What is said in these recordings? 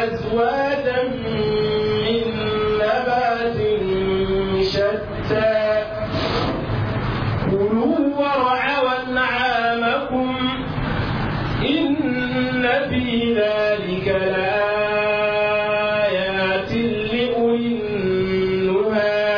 أزواجا من نبات شتى كلوا ورعوا أنعامكم إن في ذلك لآيات لأولي النهى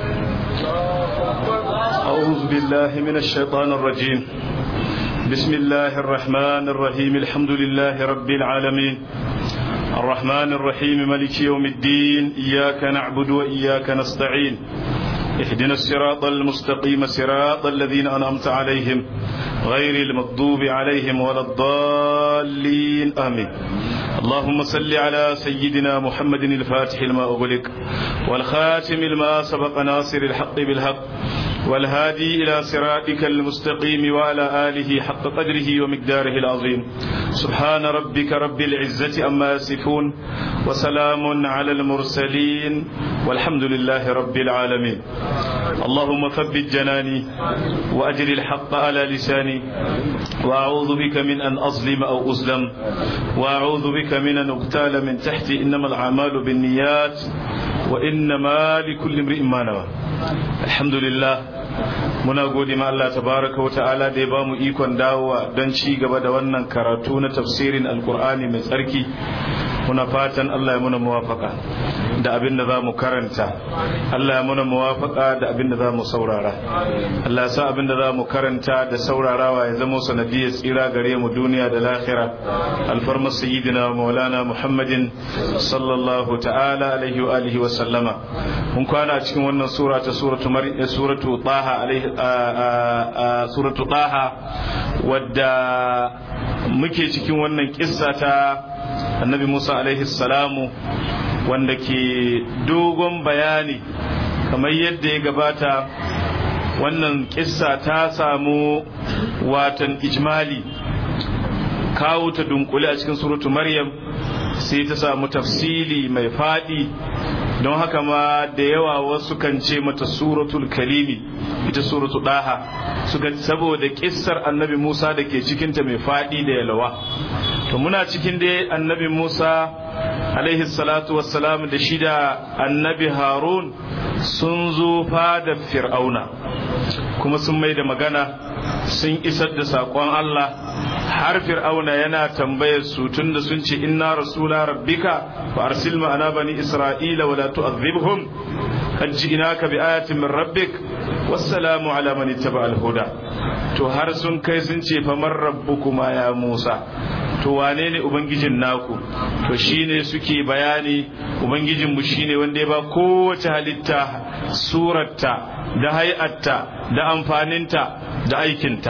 أعوذ بالله من الشيطان الرجيم بسم الله الرحمن الرحيم الحمد لله رب العالمين الرحمن الرحيم ملك يوم الدين إياك نعبد وإياك نستعين اهدنا الصراط المستقيم صراط الذين أنعمت عليهم غير المغضوب عليهم ولا الضالين آمين اللهم صل على سيدنا محمد الفاتح لما أغلق والخاتم لما سبق ناصر الحق بالحق والهادي إلى صراطك المستقيم وعلى آله حق قدره ومقداره العظيم سبحان ربك رب العزة أما يصفون وسلام على المرسلين والحمد لله رب العالمين اللهم ثبت جناني وأجر الحق على لساني وأعوذ بك من أن أظلم أو أظلم وأعوذ بك من أن أقتال من تحتي إنما الأعمال بالنيات وإنما لكل امرئ ما نوى الحمد لله muna gode ma Allah tabaraka wa ta'ala da ya bamu ikon dawowa don ci gaba da wannan karatu na tafsirin alkur'ani mai tsarki muna fatan Allah ya muna muwafaka da abin da za mu karanta Allah ya muna muwafaka da abin da za mu saurara Allah ya sa abin da za mu karanta da saurarawa ya zama sanadiyar tsira gare mu duniya da lahira alfarmar sayyidina maulana muhammadin sallallahu ta'ala alaihi wa alihi wa sallama mun kwana cikin wannan sura ta suratu suratu taha alaihi suratu taha wadda muke cikin wannan kissa ta annabi Musa alaihi salamu wanda ke dogon bayani kamar yadda ya gabata wannan kissa ta samu watan ijmali kawo ta dunkule a cikin suratu maryam sai ta samu tafsili mai fadi don haka ma da yawa wasu kan ce mata suratul kalimi ita suratu daha suka saboda kissar annabi musa da ke cikinta mai fadi da yalawa to muna cikin dai annabi Musa alaihi salatu wassalam da shi da annabi Harun sun zo fada fir'auna kuma sun mai da magana sun isar da saƙon Allah har fir'auna yana tambayar su tun da sun ce inna rasula rabbika fa arsil ma'ana bani isra'ila wala tu'adhibhum qad ji'naka bi ayatin min rabbik wassalamu ala man ittaba al-huda to har sun kai sun ce fa man rabbukuma ya Musa to wane ne ubangijin naku to shine suke bayani ubangijinmu shine wanda ya ba kowace halitta surarta da hay'atta da amfaninta da aikinta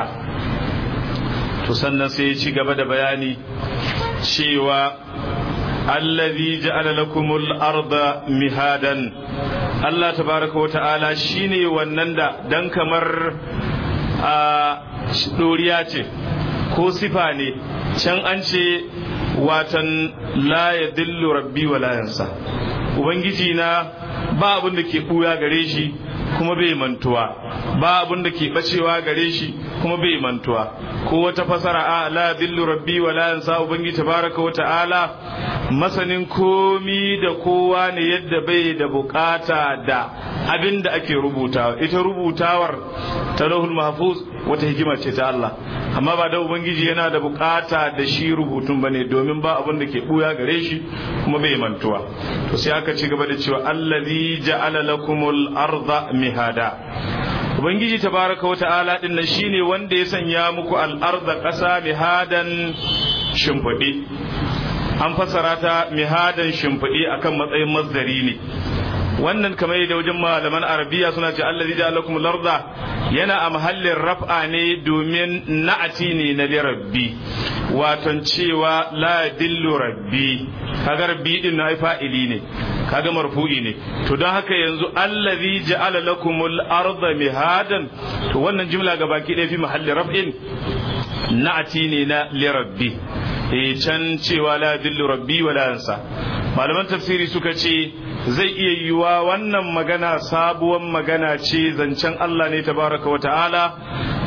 to sannan sai ya ci gaba da bayani cewa allazi ja'ala lakumul arda mihadan Allah tabaraka wa ta'ala shine wannan da dan kamar a doriya ce ko sifa ne can an ce watan la ya dillu rabbi wa la yansa ubangiji na ba abin da ke buya gare shi kuma bai mantuwa ba abin da ke bacewa gare shi kuma bai mantuwa ko wata fasara a la dillu rabbi wa la yansa ubangiji tabaraka wa ta'ala masanin komi da kowa ne yadda bai da bukata da abin da ake rubutawa ita rubutawar ta lahul mahfuz wata hikima ce ta Allah amma ba da ubangiji yana da bukata da shi rubutun bane domin ba abin da ke buya gare shi kuma bai mantuwa to sai aka ci gaba da cewa allazi ja'ala lakumul arda mihada ubangiji tabaraka wata'ala din nan shine wanda ya sanya muku al-arda ƙasa mihadan shimfiɗi an fassara ta mihadan shimfiɗi akan matsayin mazdari ne wannan kamar da wajen malaman arabiya suna ce allazi da lakum larda yana a mahallin raf'a ne domin na'ati ne na rabbi waton cewa la dillu rabbi kaga rabbi din na fa'ili ne kaga marfu'i ne to don haka yanzu allazi ja'ala lakumul arda mihadan to wannan jumla ga baki ɗaya fi mahallin raf'in na'ati ne na lirabbi eh can cewa la dillu rabbi wala yansa malaman tafsiri suka ce zai iya yiwa wannan magana sabuwar magana ce zancen Allah ne tabaraka wa ta'ala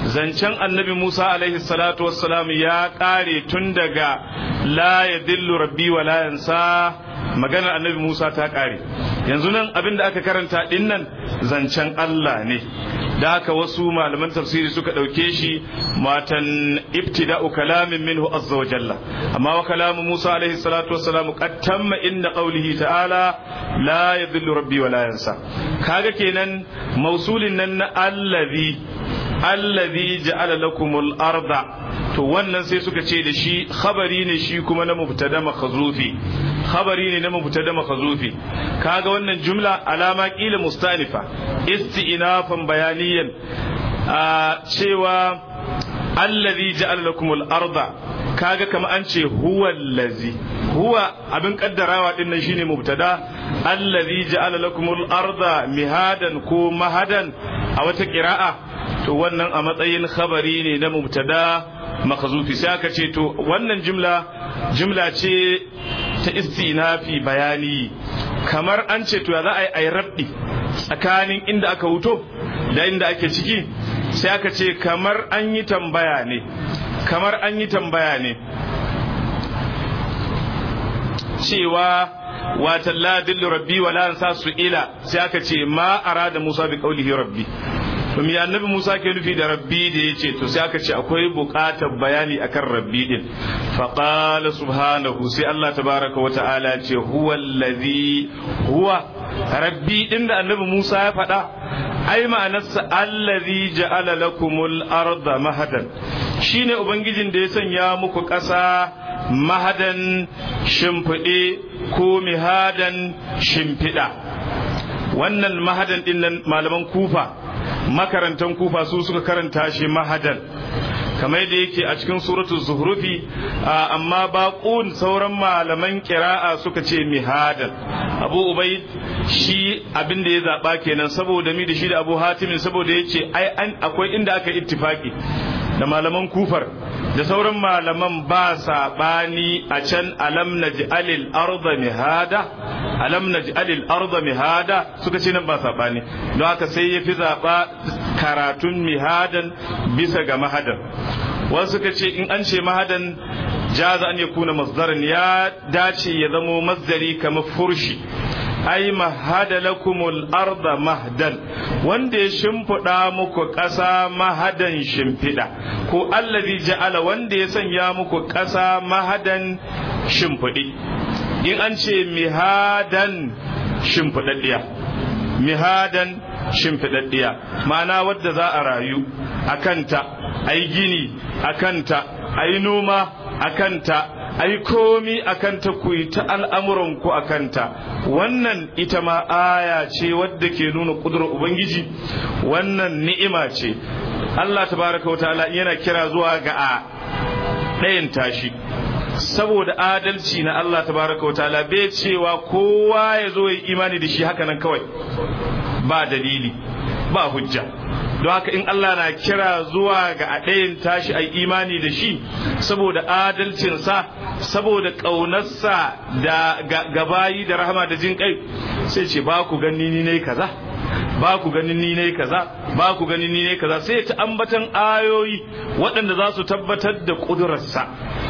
zancen annabi Musa alaihi salatu wassalam ya kare tun daga la yadillu rabbi wa la yansa maganar annabi Musa ta kare yanzu nan abin da aka karanta din nan zancen Allah ne da haka wasu malaman tafsiri suka ɗauke shi matan ibtida'u kalamin minhu azza wa jalla amma wa kalamu Musa alaihi salatu wassalam qad tamma inda qawlihi ta'ala la yadhillu rabbi wa la yansa kaga kenan mausulin nan na allazi allazi ja'ala lakumul arda to wannan sai suka ce da shi khabari ne shi kuma na mubtada makhzufi khabari ne na mubtada makhzufi kaga wannan jumla alama kila mustanifa isti'nafan bayaniyan a cewa allazi ja'ala lakumul arda kaga kama an ce huwa allazi huwa abin kaddarawa din nan shine mubtada allazi ja'ala lakumul arda mihadan ko mahadan a wata qira'a to wannan a matsayin khabari ne na mubtada makhzufi sai aka ce to wannan jumla jumla ce ta istinafi bayani kamar an ce to ya za a yi rabbi tsakanin inda aka wuto da inda ake ciki sai aka ce kamar an yi tambaya ne kamar an yi tambaya ne cewa watan la dillu rabbi wa la ansa su ila sai aka ce ma arada musa bi qaulihi rabbi to me annabi Musa ke nufi da rabbi da yace to sai aka ce akwai buƙatar bayani akan rabbi din fa qala subhanahu sai Allah tabaraka wa ta'ala ce huwa allazi huwa rabbi din da annabi Musa ya faɗa ai ma'anarsa allazi ja'ala lakumul arda mahadan shine ubangijin da ya sanya muku ƙasa mahadan shimfiɗe ko mihadan shimfiɗa wannan mahadan din nan malaman kufa makarantan kufa su suka karanta shi mahadan kamar da yake a cikin suratu zuhrufi amma baqun sauran malaman qira'a suka ce mihadan abu ubaid shi abin da ya zaba kenan saboda mi da shi da abu hatimin saboda yace ai an akwai inda aka ittifaki da malaman kufar da sauran malaman ba saɓani a can alam naj'alil arda mihada alam naj'alil arda mihada suka ce nan ba saɓani don haka sai ya fi zaɓa karatun mihadan bisa ga mahadan wasu suka ce in an ce mahadan jaza an ya kuna masdarin ya dace ya zamo masdari kamar furshi ai mahada lakumul arda mahdan wanda ya shimfiɗa muku ƙasa mahadan shimfiɗa ko allazi ja'ala wanda ya sanya muku ƙasa mahadan shimfiɗi in an ce mihadan shimfiɗaɗɗiya mihadan shimfiɗaɗɗiya ma'ana wadda za a rayu a kanta a yi gini a kanta a yi noma a kanta ai komi a kanta ku yi ta al'amuranku a kanta wannan ita ma aya ce wadda ke nuna ƙudurar ubangiji wannan ni'ima ce Allah tabaraka wa ta'ala yana kira zuwa ga a ɗayan tashi saboda adalci na Allah tabaraka wa ta'ala bai cewa kowa ya zo ya imani da shi haka nan kawai ba dalili ba hujja don haka in Allah na kira zuwa ga a ɗayan tashi a imani da shi saboda adalcinsa saboda ƙaunarsa da gabayi da rahama da jin kai sai ce ba ku gani ni ne kaza ba ku ganin ni ne kaza ba ku ganin ni ne kaza sai ta ambatan ayoyi waɗanda za su tabbatar da ƙudurarsa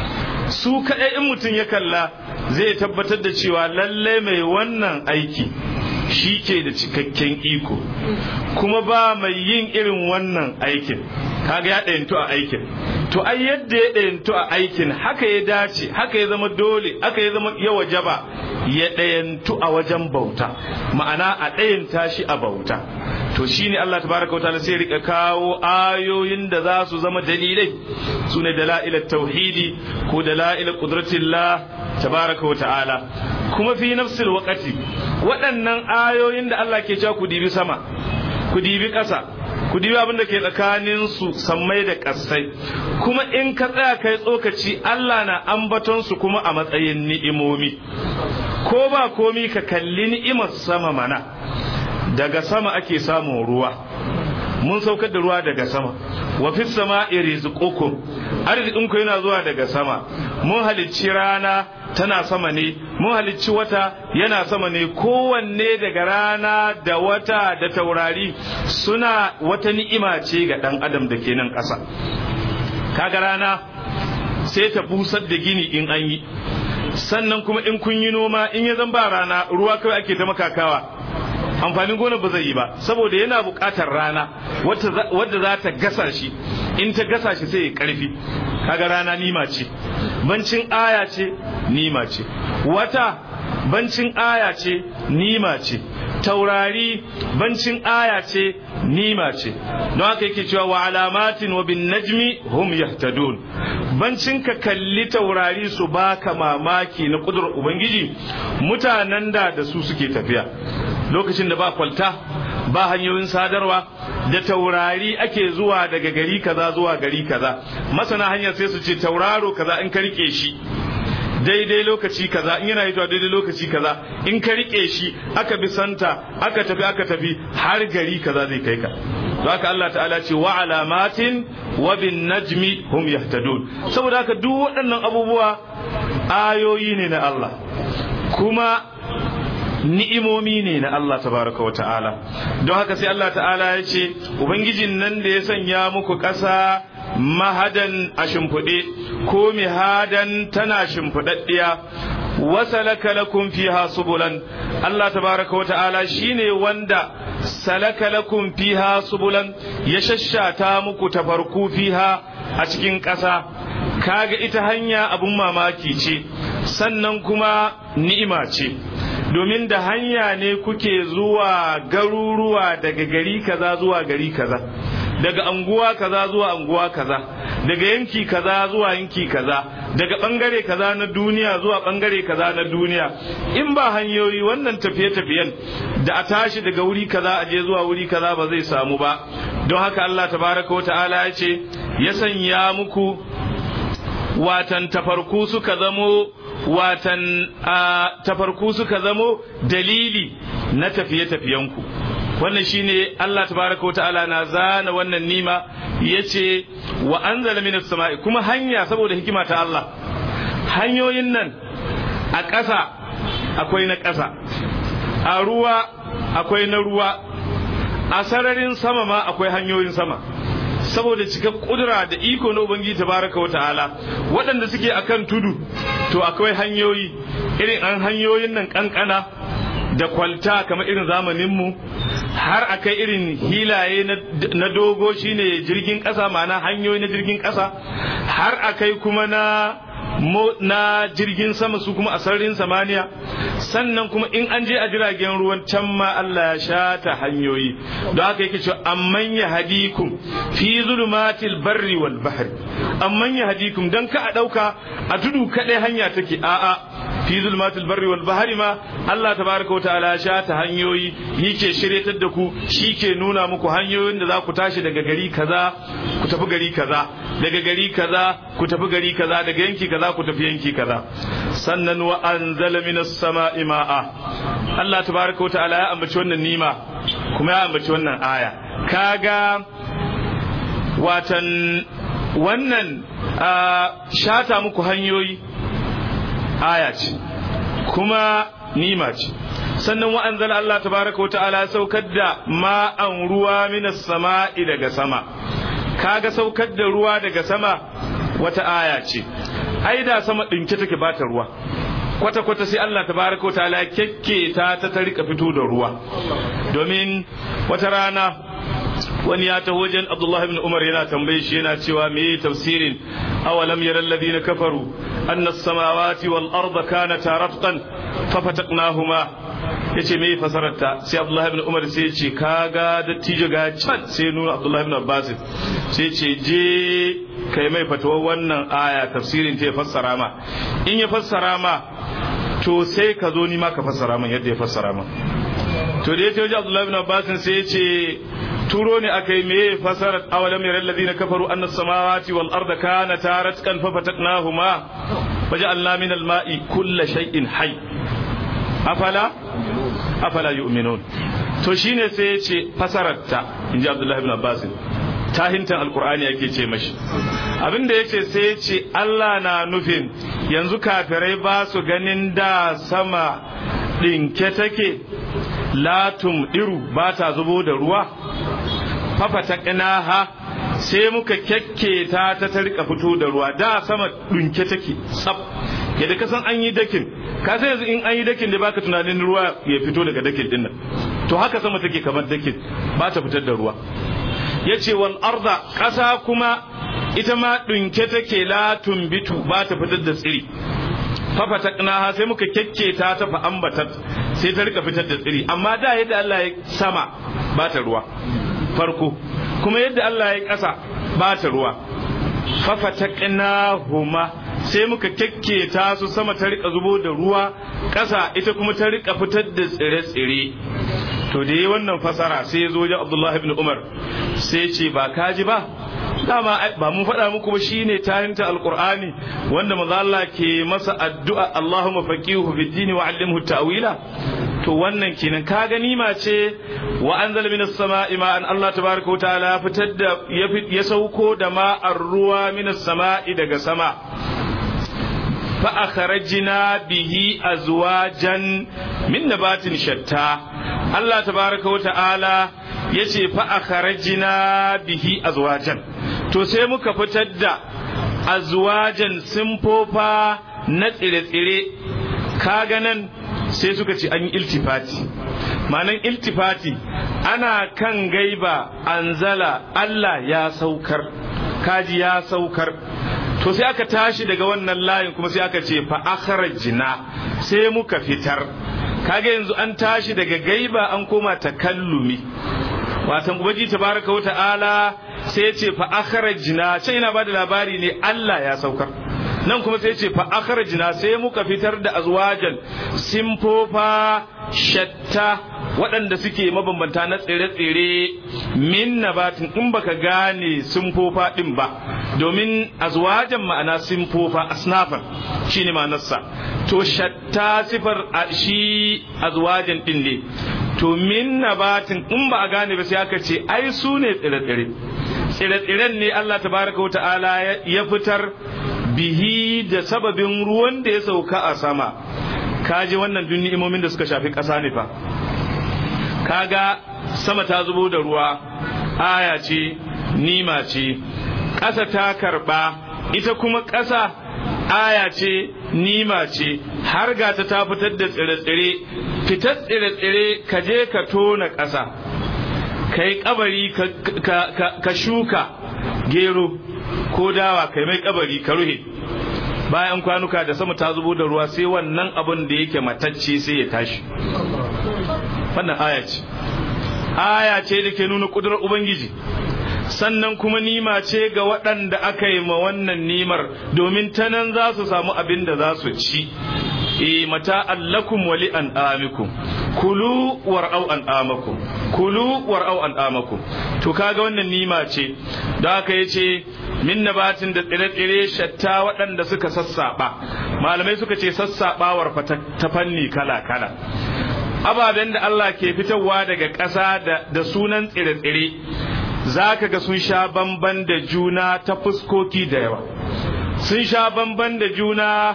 su kaɗai in mutum ya kalla zai tabbatar da cewa lallai mai wannan aiki shi ke da cikakken iko kuma ba mai yin irin wannan aikin kaga ya ɗayantu a aikin to ai yadda ya ɗayantu a aikin haka ya dace haka ya zama dole haka ya zama ya wajaba ya ɗayantu a wajen bauta ma'ana a ɗayanta shi a bauta to shine Allah tabaraka wa ta'ala sai rika kawo ayoyin da za su zama dalilai su ne dala'ilat tauhidi ko dala'ilat qudratillah tabaraka wa ta'ala kuma fi nafsil waqati waɗannan ayoyin da Allah ke cewa ku dibi sama ku dibi ƙasa ku dibi abin da ke tsakanin su sammai da ƙasai kuma in ka tsaya kai tsokaci Allah na ambaton su kuma a matsayin ni'imomi ko ba komi ka kalli ni'imar sama mana daga sama ake samun ruwa mun saukar da ruwa daga sama wa fi sama'i rizqukum arzikin ku yana zuwa daga sama mun halicci rana tana sama ne mun halicci wata yana sama ne kowanne daga rana da wata da taurari suna wata ni'ima ce ga dan adam da ke nan ƙasa kaga rana sai ta busar da gini in an yi sannan kuma in kun yi noma in ya zan ba rana ruwa kawai ake ta makakawa amfanin gona ba zai yi ba saboda yana buƙatar rana wadda za ta gasa shi in ta gasa shi sai ya karfi kaga rana nima ce bancin aya ce nima ce wata bancin aya ce nima ce taurari bancin aya ce nima ce don haka yake cewa wa alamatin wa bin najmi hum yahtadun bancin ka kalli taurari su baka mamaki na kudurar ubangiji mutanen da da su suke tafiya lokacin da ba kwalta ba hanyoyin sadarwa da taurari ake zuwa daga gari kaza zuwa gari kaza masana hanyar sai su ce tauraro kaza in ka rike shi daidai lokaci kaza in yana hitowa daidai lokaci kaza in ka rike shi aka bi santa aka tafi aka tafi har gari kaza zai kai ka haka Allah ta'ala ce wa alamatin wa bin najmi hum yahtadun saboda haka duk waɗannan abubuwa ayoyi ne na Allah kuma ni'imomi ne na Allah tabaraka wa ta'ala don haka sai Allah ta'ala ya ce ubangijin nan da ya sanya muku ƙasa mahadan a shimfiɗe ko mihadan tana shimfiɗaɗɗiya wasalaka lakum fiha subulan Allah tabaraka wa ta'ala shine wanda salaka lakum fiha subulan ya shashata muku tafarku fiha a cikin ƙasa kaga ita hanya abun mamaki ce sannan kuma ni'ima ce domin da hanya ne kuke zuwa garuruwa daga gari kaza zuwa gari kaza daga anguwa kaza zuwa anguwa kaza daga yanki kaza zuwa yanki kaza daga bangare kaza na duniya zuwa bangare kaza na duniya in ba hanyoyi wannan tafiye-tafiyen da a tashi daga wuri kaza a je zuwa wuri kaza ba zai samu ba don haka Allah tabaraka wa ta'ala ya ce ya sanya muku watan tafarku suka zamo watan tafarku suka zamo dalili na tafiye-tafiyenku wannan shine Allah tabaraka wa ta'ala na zana wannan nima yace wa anzala minas sama'i kuma hanya saboda hikima ta Allah hanyoyin nan a ƙasa akwai na ƙasa a ruwa akwai na ruwa a sararin sama ma akwai hanyoyin sama saboda cika kudura da iko na ubangiji tabaraka wa ta'ala waɗanda suke akan tudu to akwai hanyoyi irin an hanyoyin nan kankana da kwalta kamar irin zamaninmu har akai irin hilaye na dogo shine jirgin ƙasa ma'ana hanyoyi na jirgin ƙasa har akai kuma na na jirgin sama su kuma a sararin samaniya sannan kuma in an je a jiragen ruwan can ma Allah ya shata hanyoyi don haka yake cewa amman ya hadikum fi zulumatil barri wal bahri amman ya hadikum dan ka a dauka a tudu kadai hanya take a'a fi zulumatil barri wal bahri ma Allah tabaraka wa ta'ala ya shata hanyoyi yake shiryatar da ku shi ke nuna muku hanyoyin da za ku tashi daga gari kaza ku tafi gari kaza daga gari kaza ku tafi gari kaza daga yanki kaza ku tafi yanki kaza sannan wa anzala minas sama'i ma'a Allah tabaraka ta'ala ya ambaci wannan nima kuma ya ambaci wannan aya kaga watan wannan shata muku hanyoyi aya ce kuma nima ce sannan wa anzala Allah tabaraka ta'ala saukar da ma'an ruwa minas sama'i daga sama kaga saukar da ruwa daga sama wata aya ce ai da sama ɗinke take bata ruwa kwata kwata sai Allah tabaraka wa ta'ala kekke ta ta ta rika fito da ruwa domin wata rana wani ya taho wajen Abdullah ibn Umar yana tambaye shi yana cewa me tafsirin awalam yara alladhina kafaru anna as-samawati wal arda kanata ratqan fafataqnahuma yace me fasararta sai Abdullah ibn Umar sai ya ce kaga dattijo ga can sai nuna Abdullah ibn Abbas sai ce je kai mai fatuwar wannan aya tafsirin ta ya fassara ma in ya fassara ma to sai ka zo ni ma ka fassara min yadda ya fassara min to da ya ce wajen Abdullah ibn Abbas sai ya ce turo ne aka yi meye fasarar awalam yaral ladina kafaru anna samawati wal arda kanata ratqan fa fataknahuma waja'alna min al ma'i kulla shay'in hayy afala afala yu'minun to shine sai ya ce fasarar ta inji Abdullah ibn Abbas tahintan alkur'ani yake ce mashi abin da yace sai ya ce Allah na nufin yanzu kafirai ba su ganin da sama ɗinke take latum ɗiru ba ta zubo da ruwa fafata ƙinaha sai muka kyakketa ta ta rika fito da ruwa da sama ɗunke take tsaf yadda ka san an yi dakin ka sai yanzu in an yi dakin da baka tunanin ruwa ya fito daga dakin din nan to haka sama take kamar dakin ba ta fitar da ruwa yace wal arda ƙasa kuma ita ma ɗunke take la tumbitu ba ta fitar da tsiri fafataknaha sai muka kyakketa ta fa ambatat sai ta rika fitar da tsiri amma da yadda Allah ya sama ba ta ruwa farko kuma yadda Allah ya ƙasa ba ta ruwa fafataknahuma sai muka kyakketa su sama ta rika zubo da ruwa ƙasa ita kuma ta rika fitar da tsire-tsire to da yi wannan fasara sai ya zo wajen Abdullahi ibn Umar sai ce ba kaji ba dama ba mun faɗa muku ba shine tarinta alqur'ani wanda maza Allah ke masa addu'a Allahumma faqihu fid dini wa 'allimhu ta'wila to wannan kenan ka gani ma ce wa anzala minas sama'i ma'an Allah tabaaraka wa ta'ala fitar da ya sauko da ma'ar ruwa minas sama'i daga sama fa akhrajna bihi azwajan min nabatin shatta Allah tabaaraka wa ta'ala yace fa akhrajna bihi azwajan to sai muka fitar da azwajan simfofa na tsire-tsire kaga nan sai suka ce an yi iltifati ma'anan iltifati ana kan gaiba anzala Allah ya saukar kaji ya saukar to sai aka tashi daga wannan layin kuma sai aka ce fa akhrajna sai muka fitar kaga yanzu an tashi daga gaiba an koma takallumi watan ubangi tabaraka wata'ala sai ya ce fa akhrajna sai yana bada labari ne Allah ya saukar nan kuma sai ya ce fa akhrajna sai muka fitar da azwajan simfofa shatta waɗanda suke mabambanta na tsire-tsire min nabatin in baka gane simfofa din ba domin azwajan ma'ana simfofa asnafan shine ma'anarsa to shatta sifar shi azwajan din ne to min nabatin in ba a gane ba sai aka ce ai su ne tsire-tsire tsire-tsiren ne Allah tabaraka wata'ala ya fitar bihi da sababin ruwan da ya sauka a sama kaji wannan duk ni'imomin da suka shafi ƙasa ne fa kaga sama ta zubo da ruwa aya ce nima ce ƙasa ta karɓa ita kuma ƙasa aya ce nima ce har ga ta ta fitar da tsire-tsire fitar tsire-tsire ka je ka tona ƙasa ka yi kabari ka shuka gero ko dawa kai mai kabari ka ruhe bayan kwanuka da sama ta zubo da ruwa sai wannan abin da yake matacce sai ya tashi wannan aya ce aya ce da ke nuna kudurar ubangiji sannan kuma nima ce ga waɗanda aka yi ma wannan nimar domin ta nan za su samu abin da za su ci e mata allakum wali an amikum kulu war'au an amakum kulu war'au an amakum to kaga wannan nima ce da aka yace min nabatin da tsire-tsire shatta waɗanda suka sassaɓa malamai suka ce sassaɓawar ta fanni kala-kala ababen da Allah ke fitarwa daga ƙasa da sunan tsire-tsire za ka ga sun sha bamban da juna ta fuskoki da yawa sun sha bamban da juna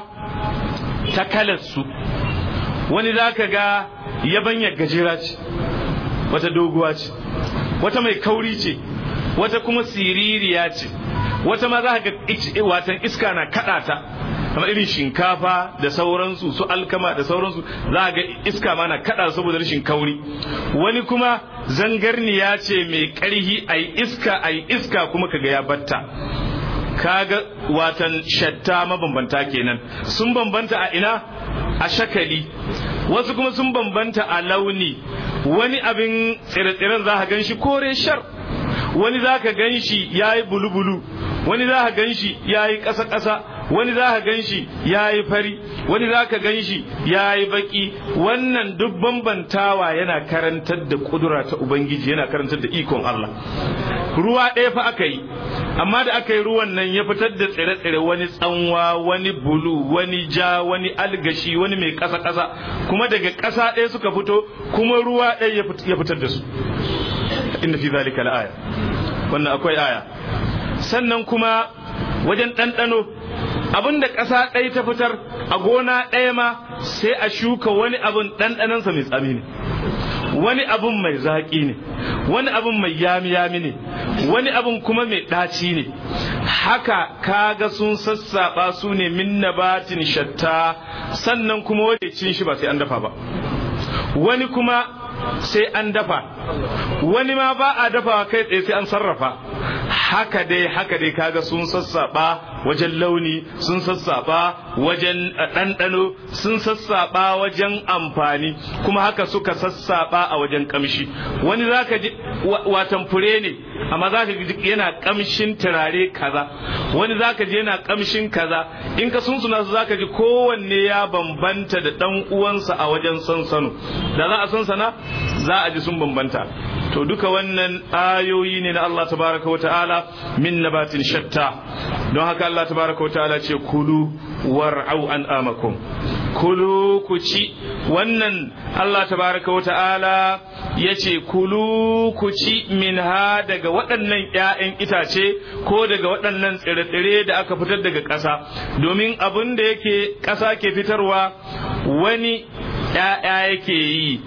ta kalarsu wani za ka ga yabanya gajera ce wata doguwa ce wata mai kauri ce wata kuma siririya ce wata ma za ka ga watan iska na kaɗa ta kamar irin shinkafa da sauransu su alkama da sauransu za ga iska ma na kaɗa saboda rashin kauri wani kuma zangarniya ce mai ƙarhi a yi iska a yi iska kuma kaga ya batta kaga watan shatta mabambanta kenan sun bambanta a ina a shakali wasu kuma sun bambanta a launi wani abin tsire-tsiren za ka gan shi kore shar wani za ka gan shi ya yi bulu-bulu wani za ka gan shi ya yi ƙasa-ƙasa wani za ka gan shi ya yi fari wani za ka gan shi ya yi baki wannan duk bambantawa yana karantar da kudura ta ubangiji yana karantar da ikon Allah ruwa ɗaya fa aka yi amma da aka yi ruwan nan ya fitar da tsire-tsire wani tsanwa wani bulu wani ja wani algashi wani mai ƙasa-ƙasa kuma daga ƙasa ɗaya suka fito kuma ruwa ɗaya ya fitar da su inna fi zalika la'aya wannan akwai aya sannan kuma wajen ɗanɗano abinda ƙasa ɗaya ta fitar a gona ɗaya ma sai a shuka wani abin ɗanɗanansa mai tsami ne wani abin mai zaƙi ne wani abin mai yami-yami ne wani abin kuma mai ɗaci ne haka kaga sun sassaɓa su ne min nabatin shatta sannan kuma wanda cin shi ba sai an dafa ba wani kuma sai an dafa wani ma ba a dafawa kai tsaye sai an sarrafa haka dai haka dai kaga sun sassaba wajen launi sun sassaba wajen ɗanɗano sun sassaba wajen amfani kuma haka suka sassaba a wajen kamshi wani zaka ji watan fure ne amma zaka ji yana kamshin turare kaza wani zaka ji yana kamshin kaza in ka sunsuna su zaka ji kowanne ya bambanta da ɗan uwansa a wajen sansano da za a sansana za a ji sun bambanta to duka wannan ayoyi ne na Allah tabaraka wa ta'ala min nabatin shatta don haka Allah tabaraka wa ta'ala ce kulu war'au an amakum kulu ku ci wannan Allah tabaraka wa ta'ala ya ce kulu ku ci min ha daga waɗannan ‘ya'yan itace ko daga waɗannan tsire-tsire da aka fitar daga ƙasa domin abin da yake ƙasa ke fitarwa wani ‘ya'ya yake yi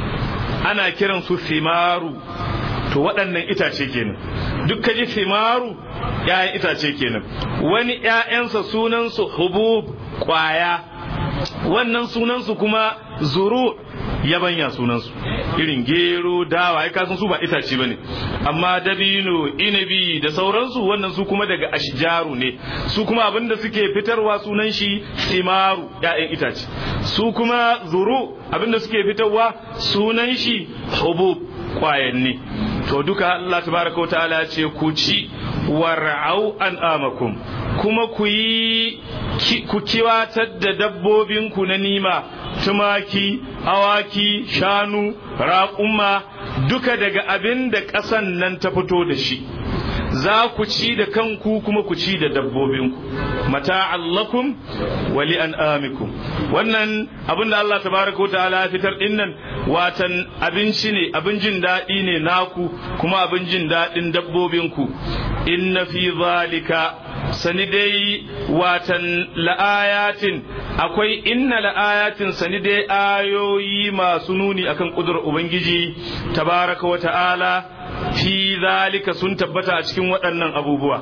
ana kiran su fimaru to waɗannan itace kenan duk ka ji fimaru ‘ya'yan itace kenan wani ‘ya'yansa sunansu hubub ƙwaya wannan sunansu kuma zuru yabanya sunansu irin gero dawa ai kasan su ba itace bane amma dabino inabi da sauransu wannan su kuma daga ashjaru ne su kuma abinda suke fitarwa sunan shi simaru ya'yan itace su kuma zuru abinda suke fitarwa sunan shi hubub kwayanni to duka Allah tabaraka wa ta'ala ya ce ku ci war'au an amakum kuma ku yi ku kiwatar da dabbobinku na nima tumaki awaki shanu raƙuma duka daga abin da ƙasan nan ta fito da shi za ku ci da kanku kuma ku ci da dabbobinku mata'allakum wa li'an'amikum wannan abin da Allah tabaraka ta'ala ya fitar din nan watan abinci ne abin jin daɗi ne naku kuma abin jin daɗin dabbobinku inna fi zalika sani dai watan la'ayatin akwai inna la'ayatin sani dai ayoyi masu nuni akan kudurar ubangiji tabaraka wa ta'ala fi zalika sun tabbata a cikin waɗannan abubuwa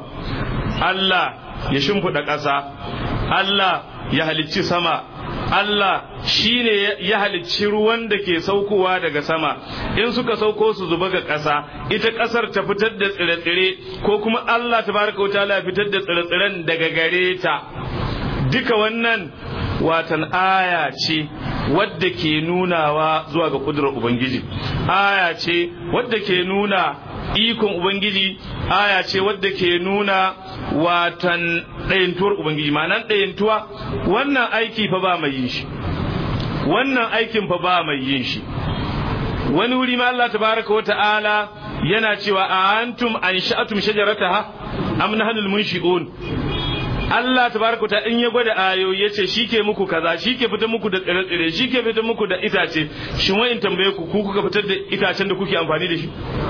Allah ya shimfiɗa ƙasa Allah ya halicci sama Allah shi ne ya halicci ruwan da ke saukowa daga sama in suka sauko su zuba ga ƙasa ita ƙasar ta fitar da tsire-tsire ko kuma Allah ta baraka wuta ya fitar da tsire-tsiren daga gare ta duka wannan watan aya ce wadda ke nunawa zuwa ga kudurar Ubangiji aya ce wadda ke nuna ikon Ubangiji aya ce wadda ke nuna watan ɗayantuwar Ubangiji ma'anan ɗayantuwa wannan aiki fa ba mai yin shi wannan aikin fa ba mai yin shi wani wuri ma Allah tabaraka wa ta'ala yana cewa a antum an sha'atum shajarataha am nahnul munshi'un Allah tabaraka ta in ya gwada ayoyi yace shike muku kaza shike fitar muku da tsire-tsire shike fitar muku da itace shin wai in tambaye ku ku kuka fitar da itacen da kuke amfani da shi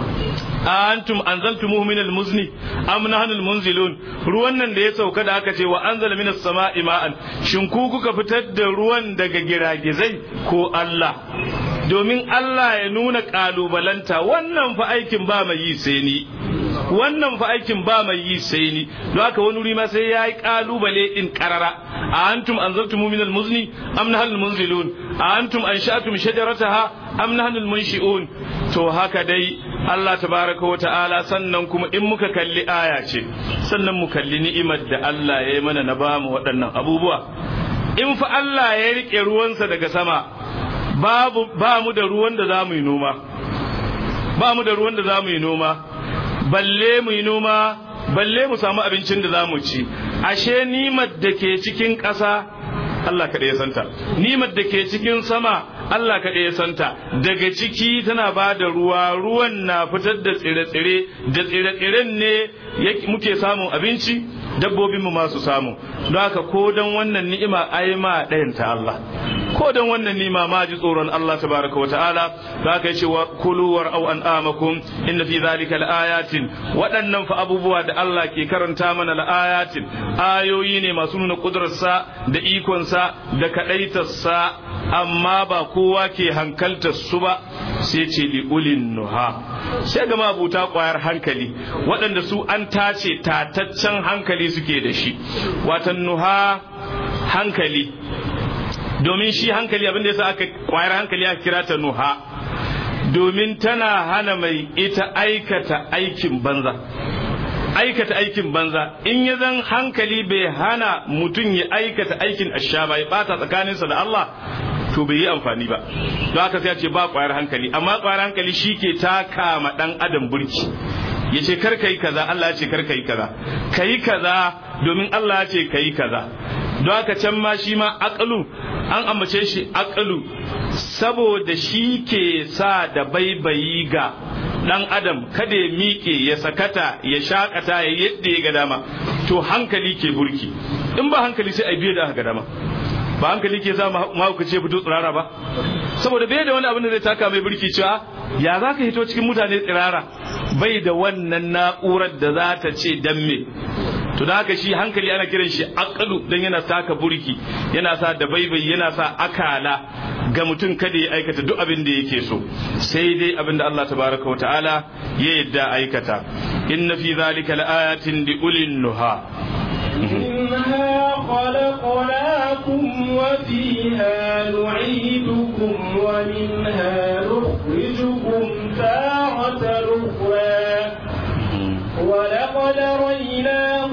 antum anzaltumuhu min almuzni am nahnu almunzilun ruwan nan da ya sauka da aka ce wa anzala minas sama'i ma'an shin ku kuka fitar da ruwan daga giragizai ko Allah domin Allah ya nuna kalubalanta wannan fa aikin ba mai yi sai ni wannan fa aikin ba mai yi sai ni don haka wani wuri ma sai ya yi kalubale din karara a antum anzaltum min almuzni am nahnu almunzilun a antum ansha'tum shajarataha am nahnu almunshi'un to haka dai Allah tabaraka wa ta'ala sannan kuma in muka kalli aya ce sannan mu kalli ni'imar da Allah ya yi mana na bamu waɗannan abubuwa in fa Allah ya rike ruwansa daga sama babu ba mu da ruwan da za mu yi noma ba mu da ruwan da za mu yi noma balle mu yi noma balle mu samu abincin da za mu ci ashe nimar da ke cikin ƙasa Allah kaɗai ya santa nimar da ke cikin sama Allah kaɗai ya santa daga ciki tana ba da ruwa ruwan na fitar da tsire-tsire da tsire-tsiren ne muke samun abinci dabbobin mu ma su samu don haka ko dan wannan ni'ima ai ma ɗayan ta Allah ko dan wannan ni'ima ma ji tsoron Allah tabaraka wa ta'ala don haka yace wa kulu war aw an amakum inna fi zalika laayatin waɗannan fa abubuwa da Allah ke karanta mana laayatin ayoyi ne masu nuna kudurarsa da ikonsa da kadaitarsa amma ba kowa ke hankaltar su ba sai ce li ulin nuha sai ga mabuta kwayar hankali waɗanda su an tace tataccen hankali suke da shi watan nuha hankali domin shi hankali abin da yasa aka kwayar hankali aka kira ta nuha domin tana hana mai ita aikata aikin banza aikata aikin banza in ya zan hankali bai hana mutum ya aikata aikin asha ba ya bata tsakaninsa da Allah to bai yi amfani ba don haka sai ce ba kwayar hankali amma kwayar hankali shi ke taka ma dan adam burki ya ce kar yi kaza Allah ya ce kar yi kaza kayi kaza domin Allah ya ce kayi kaza don haka can ma shi ma akalu an ambace shi akalu saboda shi ke sa da baibayi ga dan adam kada ya miƙe ya sakata ya shakata ya yadda ya ga dama to hankali ke burki in ba hankali sai a biye da ga dama ba hankali ke sa mahaukaci ya fito tsirara ba saboda bai da wani abin da zai taka mai burki cewa ya za ka hito cikin mutane tsirara bai da wannan na'urar da za ta ce dan me to da haka shi hankali ana kiran shi aqlu dan yana taka burki yana sa da baibai yana sa akala ga mutum kada ya aikata duk abin da yake so sai dai abin da Allah tabaraka wa ta'ala ya yadda aikata inna fi zalika laayatin li ulil nuha منها خلقناكم وفيها نعيدكم ومنها نخرجكم تارة أخرى ولقد ريناه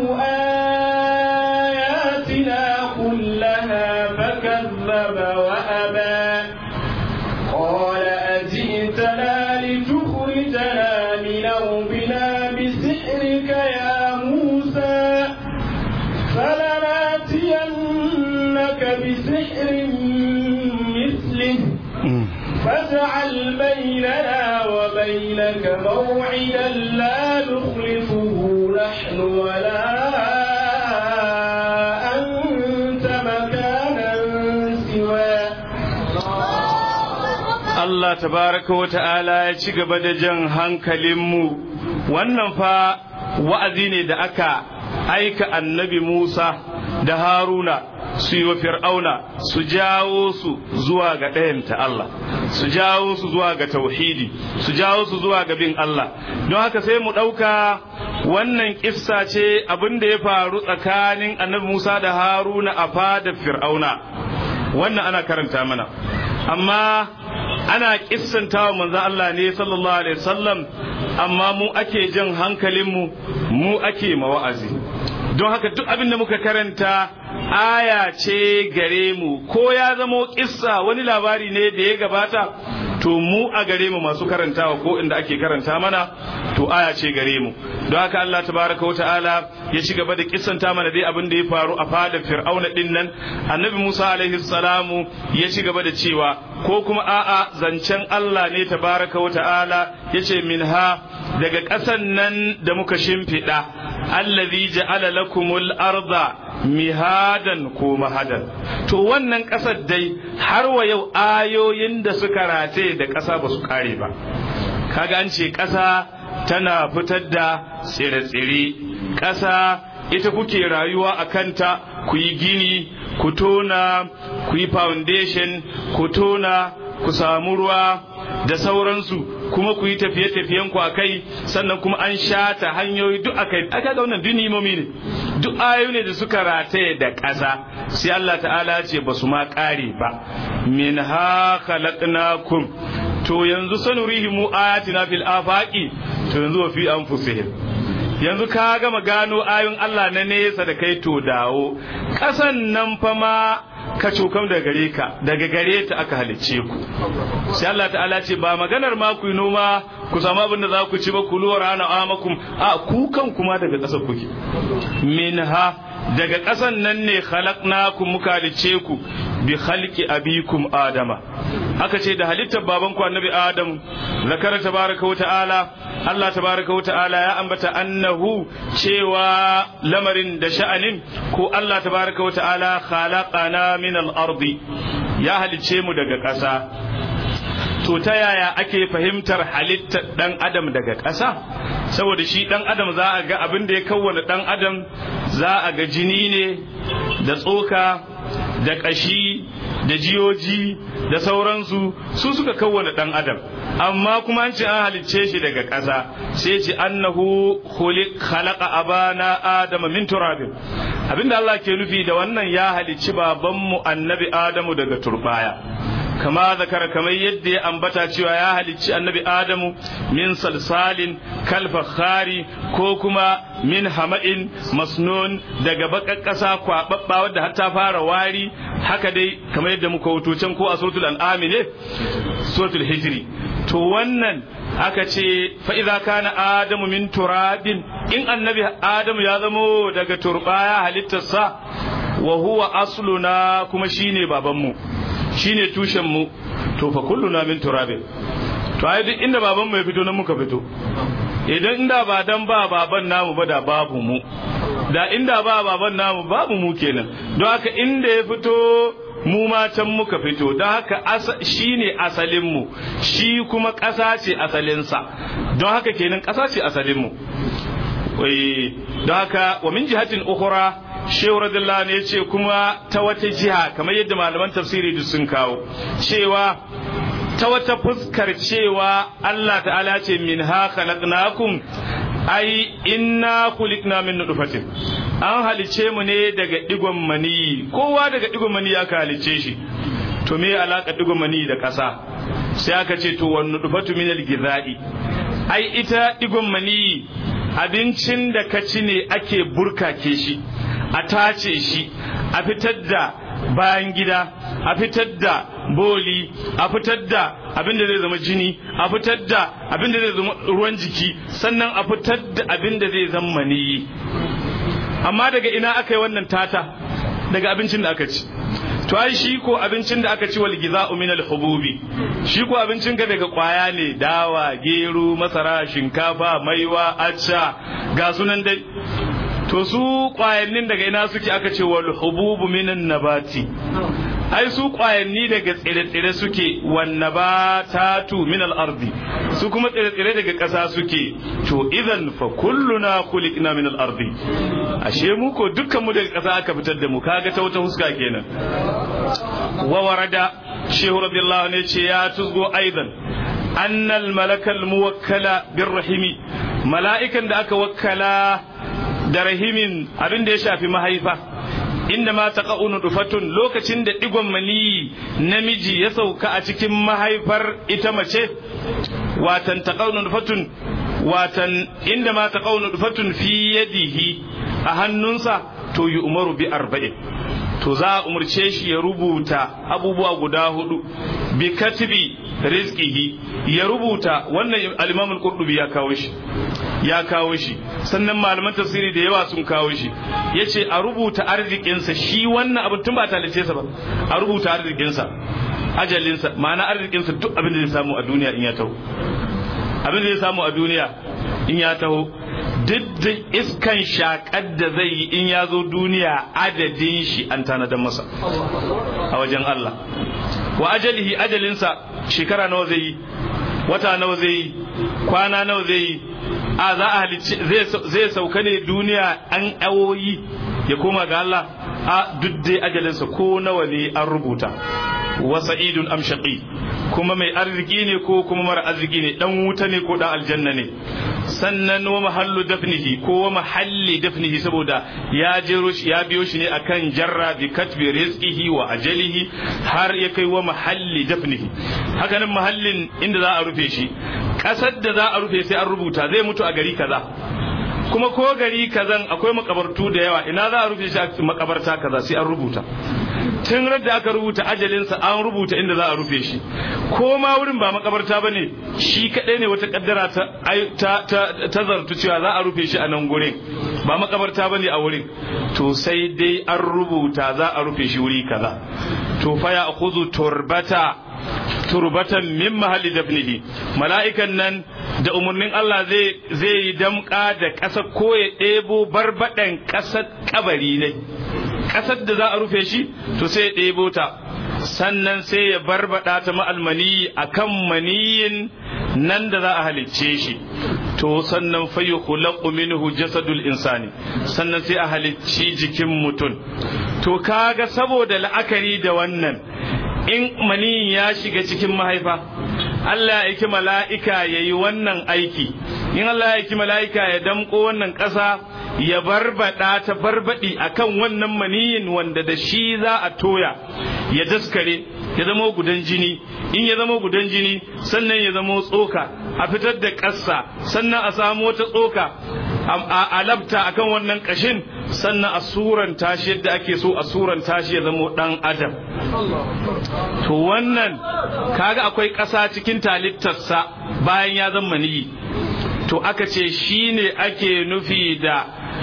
آياتنا كلها فكذب وأبى قال أجئتنا لتخرجنا من أرضنا بسحرك يا موسى فلناتينك بسحر مثله فاجعل بيننا وبينك موعدا لا نخلفه نحن ولا أنت مكانا سوى Allah tabaraka wa ta'ala ya ci gaba da jan hankalinmu wannan fa wa'azi ne da aka aika annabi Musa da Haruna su yi wa Fir'auna su jawo su zuwa ga ɗayanta Allah su jawo su zuwa ga tauhidi su jawo su zuwa ga bin Allah don haka sai mu ɗauka wannan kissa ce abin da ya faru tsakanin annabi Musa da Haruna a fadar Fir'auna wannan ana karanta mana amma ana kissanta wa manzon Allah ne sallallahu alaihi wasallam amma mu ake jan hankalinmu mu ake mawa'azi don haka duk abin da muka karanta aya ce gare mu ko ya zamo kissa wani labari ne da ya gabata to mu a gare mu masu karantawa ko inda ake karanta mana to aya ce gare mu don haka Allah tabaraka wa ta'ala ya ci gaba da kissanta mana dai abin da ya faru a fadar fir'auna din nan annabi Musa alaihi salamu ya ci gaba da cewa ko kuma a'a zancen Allah ne tabaraka wa ta'ala yace minha daga ƙasan nan da muka shimfiɗa allazi ja'ala lakumul arda mihadan ko mahadan to wannan ƙasar dai har wa yau ayoyin da suka rataye da ƙasa ba su kare ba kaga an ce ƙasa tana fitar da tsire-tsire ƙasa ita kuke rayuwa a kanta ku yi gini ku tona ku yi foundation ku tona ku samu ruwa da sauransu kuma ku yi tafiye-tafiyen ku akai sannan kuma an shata hanyoyi duk akai aka ga wannan dunimomi ne duk ayoyi ne da suka rataye da ƙasa sai Allah ta'ala ce ba su ma ƙare ba min ha khalaqnakum to yanzu sanurihimu ayatina fil afaqi to yanzu wa fi anfusihim yanzu ka gama gano ayoyin Allah na nesa da kai to dawo ƙasan nan fa ma ka cokam daga gare ka daga gare ta aka halicce ku sai Allah ta'ala ce ba maganar ma ku yi noma ku samu abin da za ku ci ba ku luwar hana amakum a ku kan kuma daga ƙasar kuke minha daga ƙasan nan ne khalaqnakum muka halice ku bi khalqi abikum adama aka ce da halittar babanku annabi adam zakara tabaraka wa ta'ala Allah tabaraka wa ta'ala ya ambata annahu cewa lamarin da sha'anin ko Allah tabaraka wa ta'ala khalaqana min al-ardi ya halice mu daga ƙasa to ta yaya ake fahimtar halittar dan adam daga ƙasa saboda shi dan adam za a ga abin da ya kawwana dan adam za a ga jini ne da tsoka da ƙashi da jiyoji da sauransu su suka kawwana dan adam amma kuma an ce an halicce shi daga ƙasa sai ce annahu khuliq khalaqa abana adama min turabin abinda Allah ke nufi da wannan ya halicci babanmu annabi adamu daga turbaya kama zakara kamar yadda ya ambata cewa ya halicci annabi adamu min salsalin kalfakhari ko kuma min hama'in masnun daga bakar ƙasa kwaɓaɓɓa wadda har ta fara wari haka dai kamar yadda muka wuto can ko a suratul an'am ne suratul hijri to wannan aka ce fa idza kana adamu min turabin in annabi adamu ya zamo daga turbaya halittarsa wa huwa asluna kuma shine babanmu shine tushen mu to fa kulluna min turabin to ai duk inda baban mu ya fito nan muka fito idan inda ba dan ba baban namu ba da babu mu da inda ba baban namu babu mu kenan don haka inda ya fito mu ma can muka fito don haka shi ne asalinmu shi kuma ƙasa ce asalinsa don haka kenan ƙasa ce asalinmu don haka wa min jihatin ukhra shehu radiyallahu ne ce kuma ta wata jiha kamar yadda malaman tafsiri duk sun kawo cewa ta wata fuskar cewa Allah ta'ala ce min ha khalaqnakum ai inna khuliqna min nutfatin an halice mu ne daga digon mani kowa daga digon mani aka halice shi to me alaka digon mani da ƙasa sai aka ce to wan nutfatu min al-ghidha'i ai ita digon mani abincin da ka ci ne ake burkake shi a tace shi a fitar da bayan gida a fitar da boli a fitar da abin da zai zama jini a fitar da abin da zai zama ruwan jiki sannan a fitar da abin da zai zama maniyi amma daga ina aka yi wannan tata daga abincin da aka ci to ai shi ko abincin da aka ci wal giza'u min al hububi shi ko abincin ka daga kwaya ne dawa gero masara shinkafa maiwa acca ga sunan dai to su kwayannin daga ina suke aka ce wal hububu minan nabati ai su kwayanni daga tsire-tsire suke wan nabatatu min al ardi su kuma tsire-tsire daga ƙasa suke to idan fa kulluna khuliqna min al ardi ashe mu ko dukkan mu daga ƙasa aka fitar da mu kaga ta wata huska kenan wa warada shehu radiyallahu anhu ce ya tuzgo aidan annal malakal muwakkala birrahimi mala'ikan da aka wakkala da rahimin abin da ya shafi mahaifa inda ma ta dufatun lokacin da digon mani namiji ya sauka a cikin mahaifar ita mace watan ta dufatun watan inda ma ta dufatun fi yadihi a hannunsa to yi umaru bi arba'in to za a umarce shi ya rubuta abubuwa guda hudu bi katibi rizqihi ya rubuta wannan al-Imam al-Qurtubi ya kawo shi ya kawo shi sannan malaman tafsiri da yawa sun kawo shi yace a rubuta arzikinsa shi wannan abin tun ba talice sa ba a rubuta arzikinsa ajalinsa ma'ana arzikinsa duk abin da zai samu a duniya in ya taho abin da zai samu a duniya in ya taho duk da iskan shakar da zai yi in ya zo duniya adadin shi an tanadar masa a wajen Allah wa ajalihi ajalinsa shekara nawa zai yi wata nawa zai yi kwana nawa zai yi a za a halicci zai sauka ne duniya an awoyi ya koma ga Allah a duk dai ajalinsa ko nawa ne an rubuta wa sa'idun am shaqi kuma mai arziki ne ko kuma mara arziki ne dan wuta ne ko dan aljanna ne sannan wa mahallu dafnihi ko wa mahalli dafnihi saboda ya jero shi ya biyo shi ne akan jarra bi katbi rizqihi wa ajalihi har ya kai wa mahalli dafnihi haka nan mahallin inda za a rufe shi kasar da za a rufe sai an rubuta zai mutu a gari kaza kuma ko gari kazan akwai makabartu da yawa ina za a rufe shi a makabarta kaza sai an rubuta tun da aka rubuta ajalinsa an rubuta inda za a rufe shi ko ma wurin ba makabarta ba ne shi kaɗai ne wata kaddara ta zartu cewa za a rufe shi a nan gurin ba makabarta bane a wurin to sai dai an rubuta za a rufe shi wuri kaza to fa ya khudhu turbata turbatan min mahalli dafnihi mala'ikan nan da umarnin Allah zai zai yi damka da ƙasa ko ya ɗebo barbaɗan ƙasar kabari ne ƙasar da za a rufe shi to sai ya ɗebo ta sannan sai ya barbaɗa ta ma'almani a kan maniyin nan da za a halicce shi to sannan fayu khulaqu minhu jasadul insani sannan sai a halicci jikin mutum to kaga saboda la'akari da wannan in maniyin ya shiga cikin mahaifa Allah ya aiki mala'ika ya yi wannan aiki in Allah ya aiki mala'ika ya damƙo wannan ƙasa ya barbada ta barbadi akan wannan maniyin wanda da shi za a toya ya daskare ya zama gudan jini in ya zama gudan jini sannan ya zama tsoka a fitar da ƙasa sannan a samu wata tsoka a labta akan wannan ƙashin sannan a suran tashi yadda ake so a suran tashi ya zama ɗan adam to wannan kaga akwai ƙasa cikin talittarsa bayan ya zama maniyi to aka ce shine ake nufi da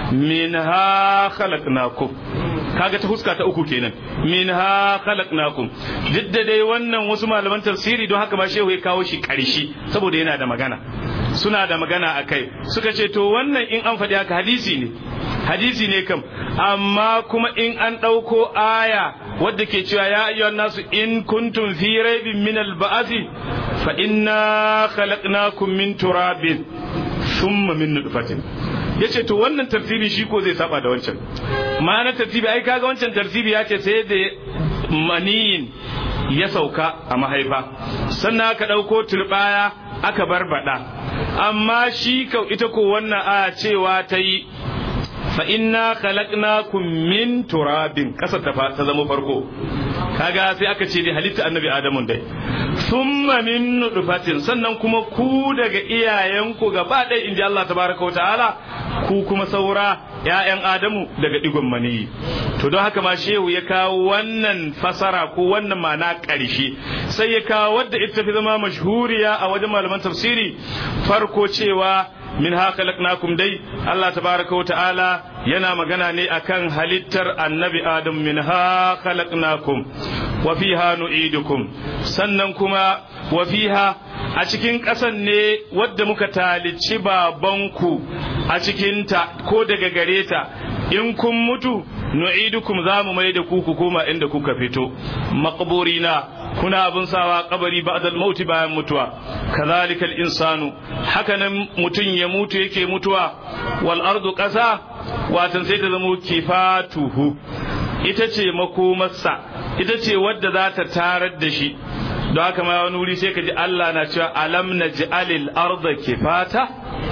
minha khalaqnakum kaga ta huska ta uku kenan minha khalaqnakum duk da dai wannan wasu malaman tafsiri don haka ba shehu ya kawo shi ƙarshe saboda yana da magana suna da magana akai suka ce to wannan in an faɗi haka hadisi ne hadisi ne kam amma kuma in an ɗauko aya wadda ke cewa ya ayyuhan nasu in kuntum fi raibin min al-ba'thi fa inna khalaqnakum min turabin thumma min nutfatin yace to wannan tartibi shi ko zai saba da wancan ma'ana tartibi ai kaga wancan tartibi ya ce sai da maniyin ya sauka a mahaifa sannan aka ɗauko turbaya aka barbada amma shi kau ita ko wannan aya cewa ta yi fa inna khalaqnakum min turabin kasar ta ta zama farko kaga sai aka ce dai halitta annabi adamu dai thumma min nutfatin sannan kuma ku daga iyayenku gaba ɗaya inji Allah tabaraka ta'ala ku kuma saura ƴaƴan adamu daga digon maniyi to don haka ma shehu ya kawo wannan fasara ko wannan ma'ana ƙarshe sai ya kawo wadda ita fi zama mashhuriya a wajen malaman tafsiri farko cewa min ha khalaqnakum dai Allah tabaraka wa ta'ala yana magana ne akan halittar annabi Adam min ha khalaqnakum wa fiha nu'idukum sannan kuma wa fiha a cikin ƙasan ne wadda muka talici babanku a cikinta ko daga gare ta in kun mutu nu'idukum za mu mai da ku ku koma inda kuka fito maqburina kuna abin sawa kabari ba'dal mauti bayan mutuwa kazalikal insanu hakanan mutun ya mutu yake mutuwa wal ardu qasa watan sai ta zama kifatuhu ita ce makomarsa ita ce wadda za ta tarar da shi don haka ma wani wuri sai ka ji Allah na cewa alam naj'alil arda kifata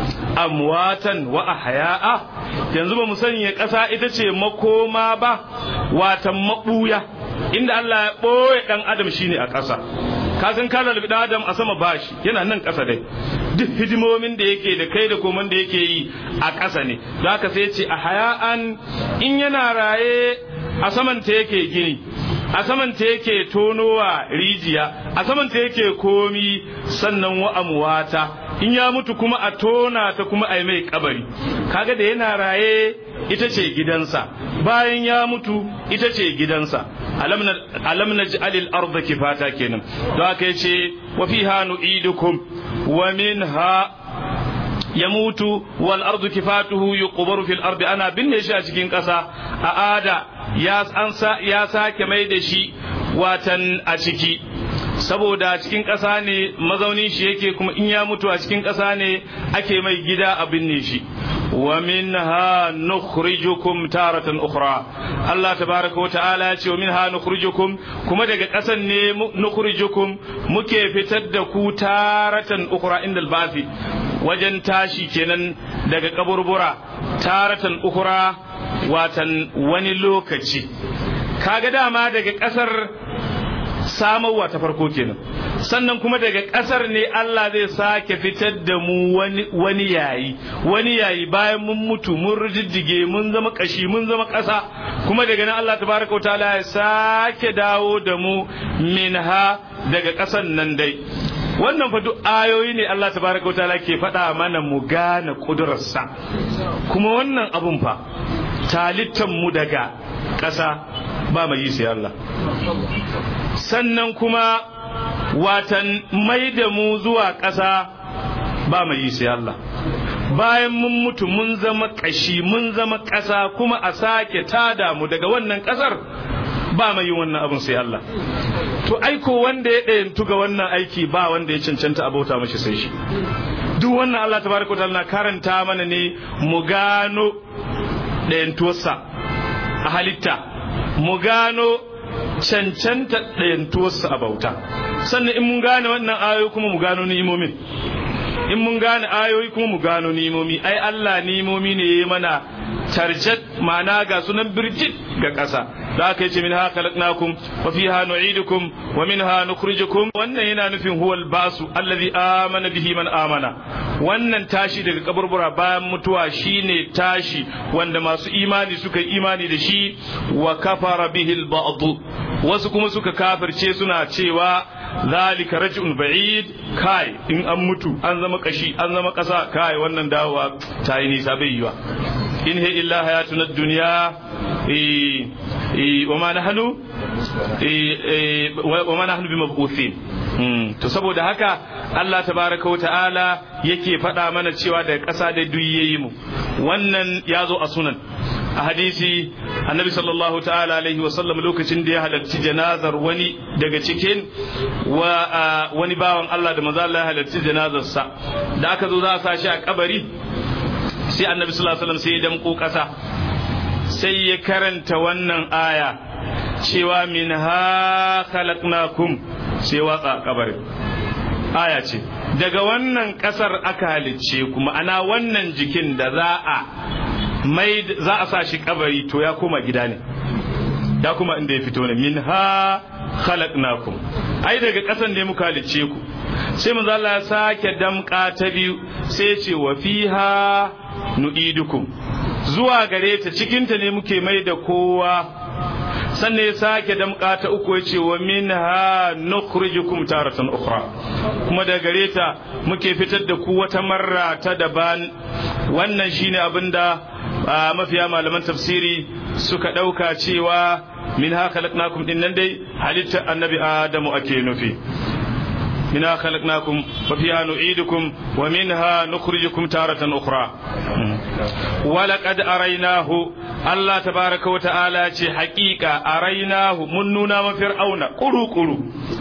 amwatan wa ahya'a yanzu ba mu sanya ƙasa ita ce makoma ba watan mabuya inda Allah ya ɓoye ɗan adam shine a ƙasa ka san ka lalbi ɗan adam a sama bashi yana nan ƙasa dai duk hidimomin da yake da kai da koman da yake yi a ƙasa ne don haka sai ce a haya'an in yana raye a saman ta yake gini a saman ta yake tonowa rijiya a saman ta yake komi sannan wa amwata in ya mutu kuma a tona ta kuma a mai kabari kaga da yana raye ita ce gidansa bayan ya mutu ita ce gidansa alam naj'alil arda kifata kenan don haka yace wa fiha nu'idukum wa minha yamutu wal ardu kifatuhu yuqbaru fil ardi ana binne shi a cikin ƙasa a ada ya ansa ya sake mai da shi watan a ciki saboda cikin ƙasa ne mazaunin shi yake kuma in ya mutu a cikin ƙasa ne ake mai gida a binne shi wa minha nukhrijukum taratan ukhra Allah tabaraka wa ta'ala ya ce wa minha nukhrijukum kuma daga ƙasan ne nukhrijukum muke fitar da ku taratan ukhra inda al wajen tashi kenan daga kaburbura taratan ukhra watan wani lokaci kaga dama daga ƙasar samarwa ta farko kenan sannan kuma daga ƙasar ne Allah zai sake fitar da mu wani yayi wani yayi bayan mun mutu mun rijiddige mun zama kashi mun zama ƙasa kuma daga nan Allah tabaraka ta'ala ya sake dawo da mu minha daga ƙasan nan dai wannan fa duk ayoyi ne Allah tabaraka wa ta'ala ke faɗa mana mu gane kudurarsa kuma wannan abun fa talittan mu daga ƙasa ba mai yi sai Allah sannan kuma watan mai da mu zuwa ƙasa ba mai yi sai Allah bayan mun mutu mun zama ƙashi mun zama ƙasa kuma a sake tada mu daga wannan ƙasar ba mai yin wannan abin sai Allah to aiko wanda ya ɗayantu ga wannan aiki ba wanda ya cancanta abota mashi sai shi duk wannan Allah tabaraka ta'ala na karanta mana ne mu gano ɗayantuwarsa a halitta mu gano cancanta ɗayantuwarsa a bauta sannan in mun gane wannan ayoyi kuma mu gano ni'imomin in mun gane ayoyi kuma mu gano nimomi ai Allah nimomi ne ya mana tarjat ma'ana ga sunan birjit ga ƙasa da aka yace min ha khalaqnakum wa fiha nu'idukum wa minha nukhrijukum wannan yana nufin huwal basu allazi amana bihi man amana wannan tashi daga kaburbura bayan mutuwa shine tashi wanda masu imani suka yi imani da shi wa kafara bihi al wasu kuma suka kafirce suna cewa zalika raj'un ba'id kai in an mutu an zama kashi an zama kasa kai wannan dawowa ta yi nisa bai yiwa in he illa hayatuna dunya wa ma nahnu wa ma nahnu bimab'uthin to saboda haka Allah tabaraka wa ta'ala yake faɗa mana cewa da ƙasa da duk yayi mu wannan ya zo a sunan a hadisi annabi sallallahu ta'ala alaihi wasallam lokacin da ya halarci janazar wani daga cikin wani bawan Allah da maza Allah ya halarci janazarsa da aka zo za a sa shi a kabari sai annabi sallallahu alaihi wasallam sai ya damko kasa sai ya karanta wannan aya cewa min ha khalaqnakum sai watsa kabarin aya ce daga wannan kasar aka halicce kuma ana wannan jikin da za a mai za a sa shi kabari to ya koma gida ne da kuma inda ya fito ne min ha khalaqnakum ai daga kasan ne muka halicce ku sai manzo Allah ya sake damka ta biyu sai ya ce wa fiha nu'idukum zuwa gare ta cikin ta ne muke mai da kowa sannan ya sake damka ta uku ya ce wa minha nukhrijukum taratan ukhra kuma da gare ta muke fitar da ku wata marra ta daban wannan shine abinda mafiya malaman tafsiri suka ɗauka cewa min ha khalaqnakum din nan dai halittar annabi adamu ake nufi منها خلقناكم وفيها نعيدكم ومنها نخرجكم تارة أخرى ولقد أريناه الله تبارك وتعالى حقيقة أريناه من نونا فرعون قلو قلو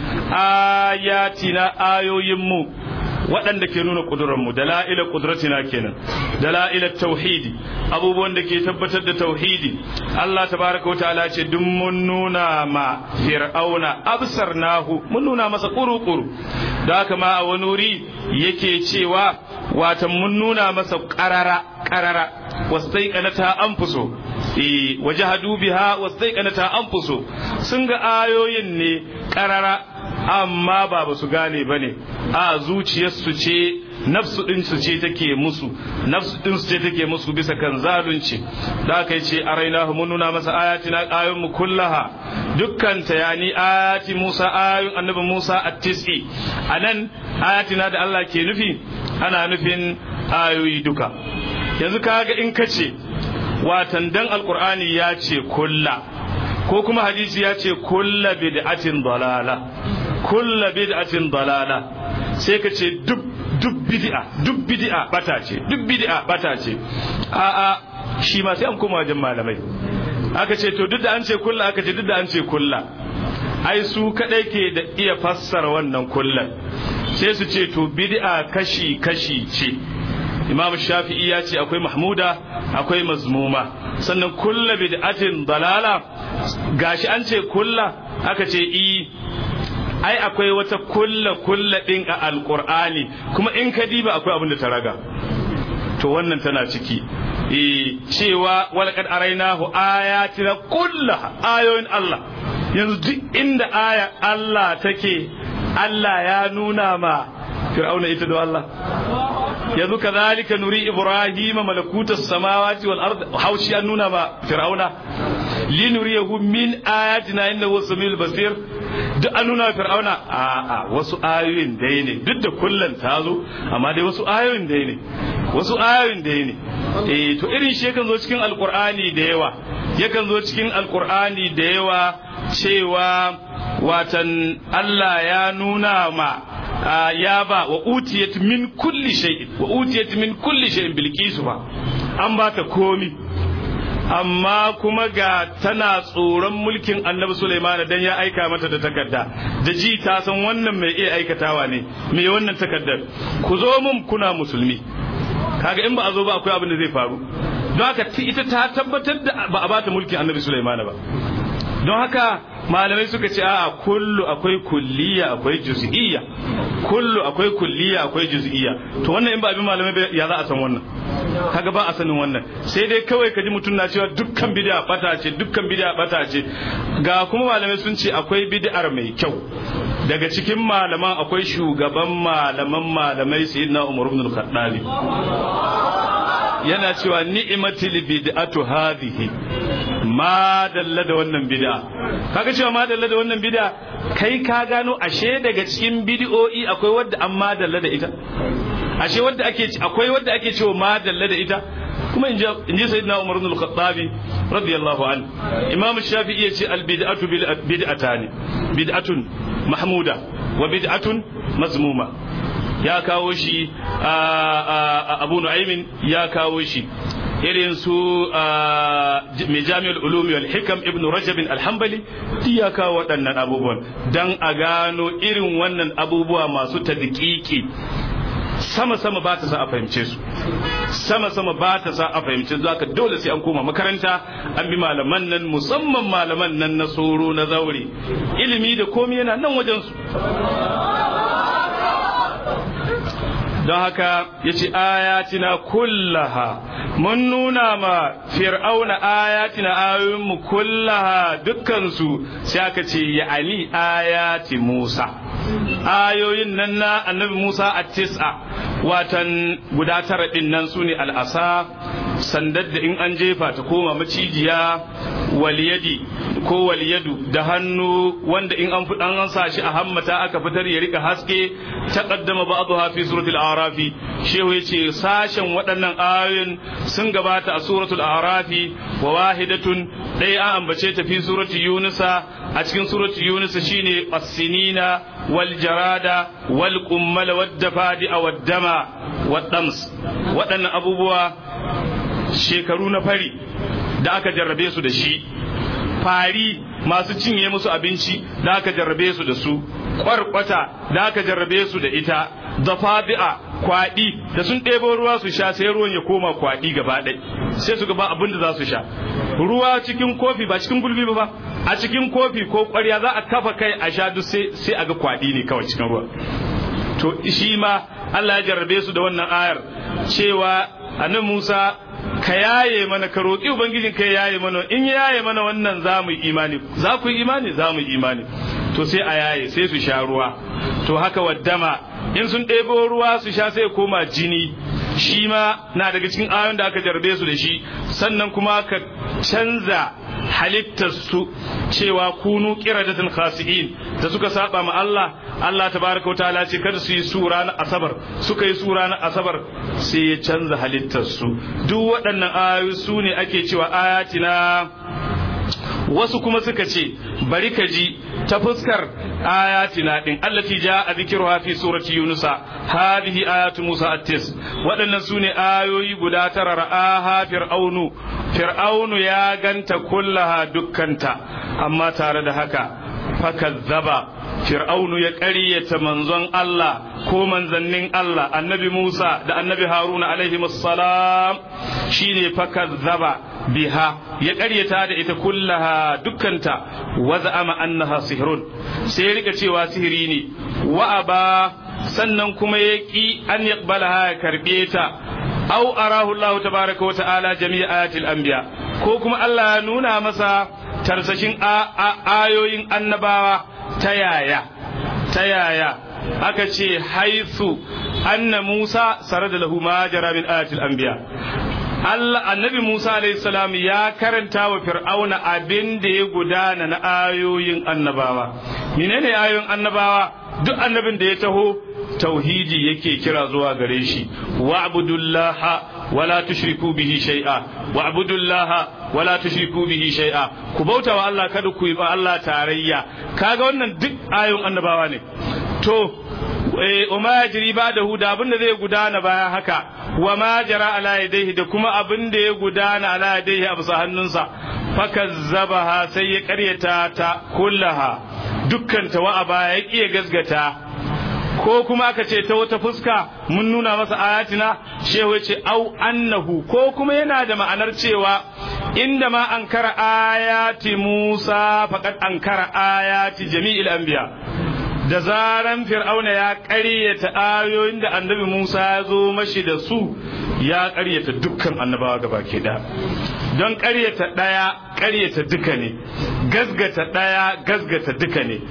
آياتنا آيو يمو waɗanda ke nuna ƙudurarmu dala'ila ƙudratina kenan dala'ila tauhidi abubuwan da ke tabbatar da tauhidi Allah tabaraka wa ta'ala ce duk mun nuna ma fir'auna absarnahu mun nuna masa kuru-kuru da haka ma a wani wuri yake cewa watan mun nuna masa ƙarara ƙarara wastaiqanata anfuso eh wajahadu biha wastaiqanata anfuso sun ga ayoyin ne ƙarara amma ba ba su gane ba ne a zuciyarsu ce nafsu ɗinsu ce take musu nafsu ɗinsu ce take musu bisa kan zalunci da aka ce a raina mun nuna masa ayatina ayoyin mu kullaha dukkan ta yani ayati Musa ayoyin annabi Musa at-tis'i anan ayatina da Allah ke nufi ana nufin ayoyi duka yanzu kaga in kace watan dan alqur'ani ya ce kulla ko kuma hadisi ya ce kulla bid'atin dalala kulla bid'atin dalala sai ka ce duk duk bid'a duk bid'a bata ce duk bid'a bata ce a a shi ma sai an koma wajen malamai aka ce to duk da an ce kulla aka ce duk da an ce kulla ai su kadai ke da iya fassara wannan kullan sai su ce to bid'a kashi kashi ce imam shafi'i ya ce akwai mahmuda akwai mazmuma sannan kulla bid'atin dalala gashi an ce kulla aka ce i ai akwai wata kulla kulla din a alqur'ani kuma in ka diba akwai abin da ta raga to wannan tana ciki e cewa walaqad arainahu ayatina kullaha ayoyin Allah yanzu duk inda aya Allah take Allah ya nuna ma fir'auna ita da Allah yanzu kazalika nuri ibrahim malakutas samawati wal ard haushi an nuna ma fir'auna linuriyahu min ayatina innahu samil basir duk an nuna fir'auna a a wasu ayoyin dai ne duk da kullun ta zo amma dai wasu ayoyin dai ne wasu ayoyin dai ne eh to irin shi yakan zo cikin alqur'ani da yawa yakan zo cikin alqur'ani da yawa cewa watan Allah ya nuna ma ya ba wa utiyat min kulli shay'in wa utiyat min kulli shay'in bilqisu ba an ba ta komi amma kuma ga tana tsoron mulkin annabi Sulaiman dan ya aika mata da takarda da ji ta san wannan mai iya aikatawa ne mai wannan takardar ku zo mun kuna musulmi kaga in ba a zo ba akwai abin da zai faru don haka ita ta tabbatar da ba a bata mulkin annabi Sulaiman ba don haka malamai suka ce a kullu akwai kulliya akwai juz'iyya kullu akwai kulliya akwai juz'iyya to wannan in ba abin malamai ya za a san wannan kaga ba a sanin wannan sai dai kawai kaji mutum na cewa dukkan bid'a bata ce dukkan bid'a bata ce ga kuma malamai sun ce akwai bid'ar mai kyau daga cikin malaman akwai shugaban malaman malamai sayyidina Umar ibn al-Khattab yana cewa ni'matil bid'atu hadhihi ma dalla da wannan bid'a kaga cewa ma dalla da wannan bid'a kai ka gano ashe daga cikin bid'o'i akwai wadda an ma dalla da ita ashe wadda ake akwai wadda ake cewa ma dalla da ita kuma in ji sayyidina Umar ibn al-Khattab radiyallahu anhu Imam Shafi'i yace al-bid'atu bid'atani bid'atun mahmuda wa bid'atun mazmuma ya kawo shi Abu Nu'aymin ya kawo shi irin su mai jami'ar ulumi wal hikam ibn rajab al-hanbali ya kawo waɗannan abubuwan dan a gano irin wannan abubuwa masu tadqiqi sama sama ba ta sa a fahimce su sama sama ba ta sa a fahimce su haka dole sai an koma makaranta an bi malaman nan musamman malaman nan na soro na zaure ilimi da komai yana nan wajen su don haka ya ce ayatina kullaha mun nuna ma fir'auna ayatina ayoyinmu kullaha dukkansu sai aka ce ya ali ayati musa ayoyin nan na annabi musa a tis'a watan guda tara din nan su ne al'asa sandar da in an jefa ta koma macijiya waliyadi ko waliyadu da hannu wanda in an fudan an sa shi a hammata aka fitar ya rika haske taqaddama ba'dha fi suratul arafi shehu yace sashen waɗannan ayoyin sun gabata a suratul arafi wa wahidatun dai an ambace ta fi surati yunusa a cikin surati yunusa shine as-sinina wal jarada wal qummal wad dafadi wad dama wad dams waɗannan abubuwa shekaru na fari da aka jarrabe su da shi fari masu cinye musu abinci da aka jarrabe su da su kwarkwata da aka jarrabe su da ita zafadi'a kwaɗi da sun ɗebo ruwa su sha sai ruwan ya koma kwaɗi gaba ɗai sai su gaba abin da za su sha ruwa cikin kofi ba cikin gulbi ba a cikin kofi ko ƙwarya za a kafa kai a sha duk sai a ga kwaɗi ne kawai cikin ruwa to shi ma Allah ya jarrabe su da wannan ayar cewa annabi Musa ka yaye mana ka roƙi ubangijin ka yaye mana in ya yaye mana wannan za mu yi imani za ku yi imani za mu yi imani to sai a yaye sai su sha ruwa to haka waddama in sun ɗebo ruwa su sha sai koma jini shi ma na daga cikin ayon da aka jarbe su da shi sannan kuma ka canza halittar su cewa kunu qiradatan khasi'in da suka saba ma Allah Allah tabaraka wa ta'ala ce kada su yi sura na asabar suka yi sura na asabar sai ya canza halittar su duk waɗannan ayoyi su ne ake cewa ayatina wasu kuma suka ce bari ka ji ta fuskar ayatina din allati jaa dhikruha fi surati yunusa hadhihi ayatu musa at-tis waɗannan sune ayoyi guda tara ra'aha fir'aunu fir'aunu ya ganta kullaha dukkanta amma tare da haka fakazzaba fir'aunu ya ƙaryata manzon Allah ko manzannin Allah annabi Musa da annabi Haruna alaihi salam shine fakazzaba biha ya ƙaryata da ita kullaha dukkanta wa za'ama annaha sihrun sai ya rika cewa sihiri ne wa aba sannan kuma ya ki an yaqbalaha ya karbe ta aw arahu Allah tabaraka wa ta'ala jami'a ayatil anbiya ko kuma Allah ya nuna masa tarsashin ayoyin annabawa ta yaya ta yaya aka ce haifu anna Musa sarada lahu ma jara min ayatil anbiya Allah annabi Musa alayhi salam ya karanta wa Fir'auna abin da ya gudana na ayoyin annabawa menene ayoyin annabawa duk annabin da ya taho tauhidi yake kira zuwa gare shi wa'budullaha wala tushriku bihi shay'a wa'budullaha wala tushriku bihi shay'a ku bauta wa Allah kada ku yi ba Allah tarayya kaga wannan duk ayoyin annabawa ne to wa ma yajri ba'dahu da abin da zai gudana bayan haka wa ma jara ala yadayhi da kuma abin da ya gudana ala yadayhi a bisa hannunsa fakazzabaha sai ya karyata ta kullaha dukkan ta wa baya ya kiya gasgata ko kuma aka ce ta wata fuska mun nuna masa ayatina shehu ce au annahu ko kuma yana da ma'anar cewa inda ma ankara ayati Musa faqad ankara ayati jami'il anbiya da zaran fir'auna ya ƙaryata ayoyin da annabi Musa ya zo mashi da su ya ƙaryata dukkan annabawa gaba ke da don ƙaryata ɗaya ƙaryata duka ne gasgata ɗaya gasgata duka ne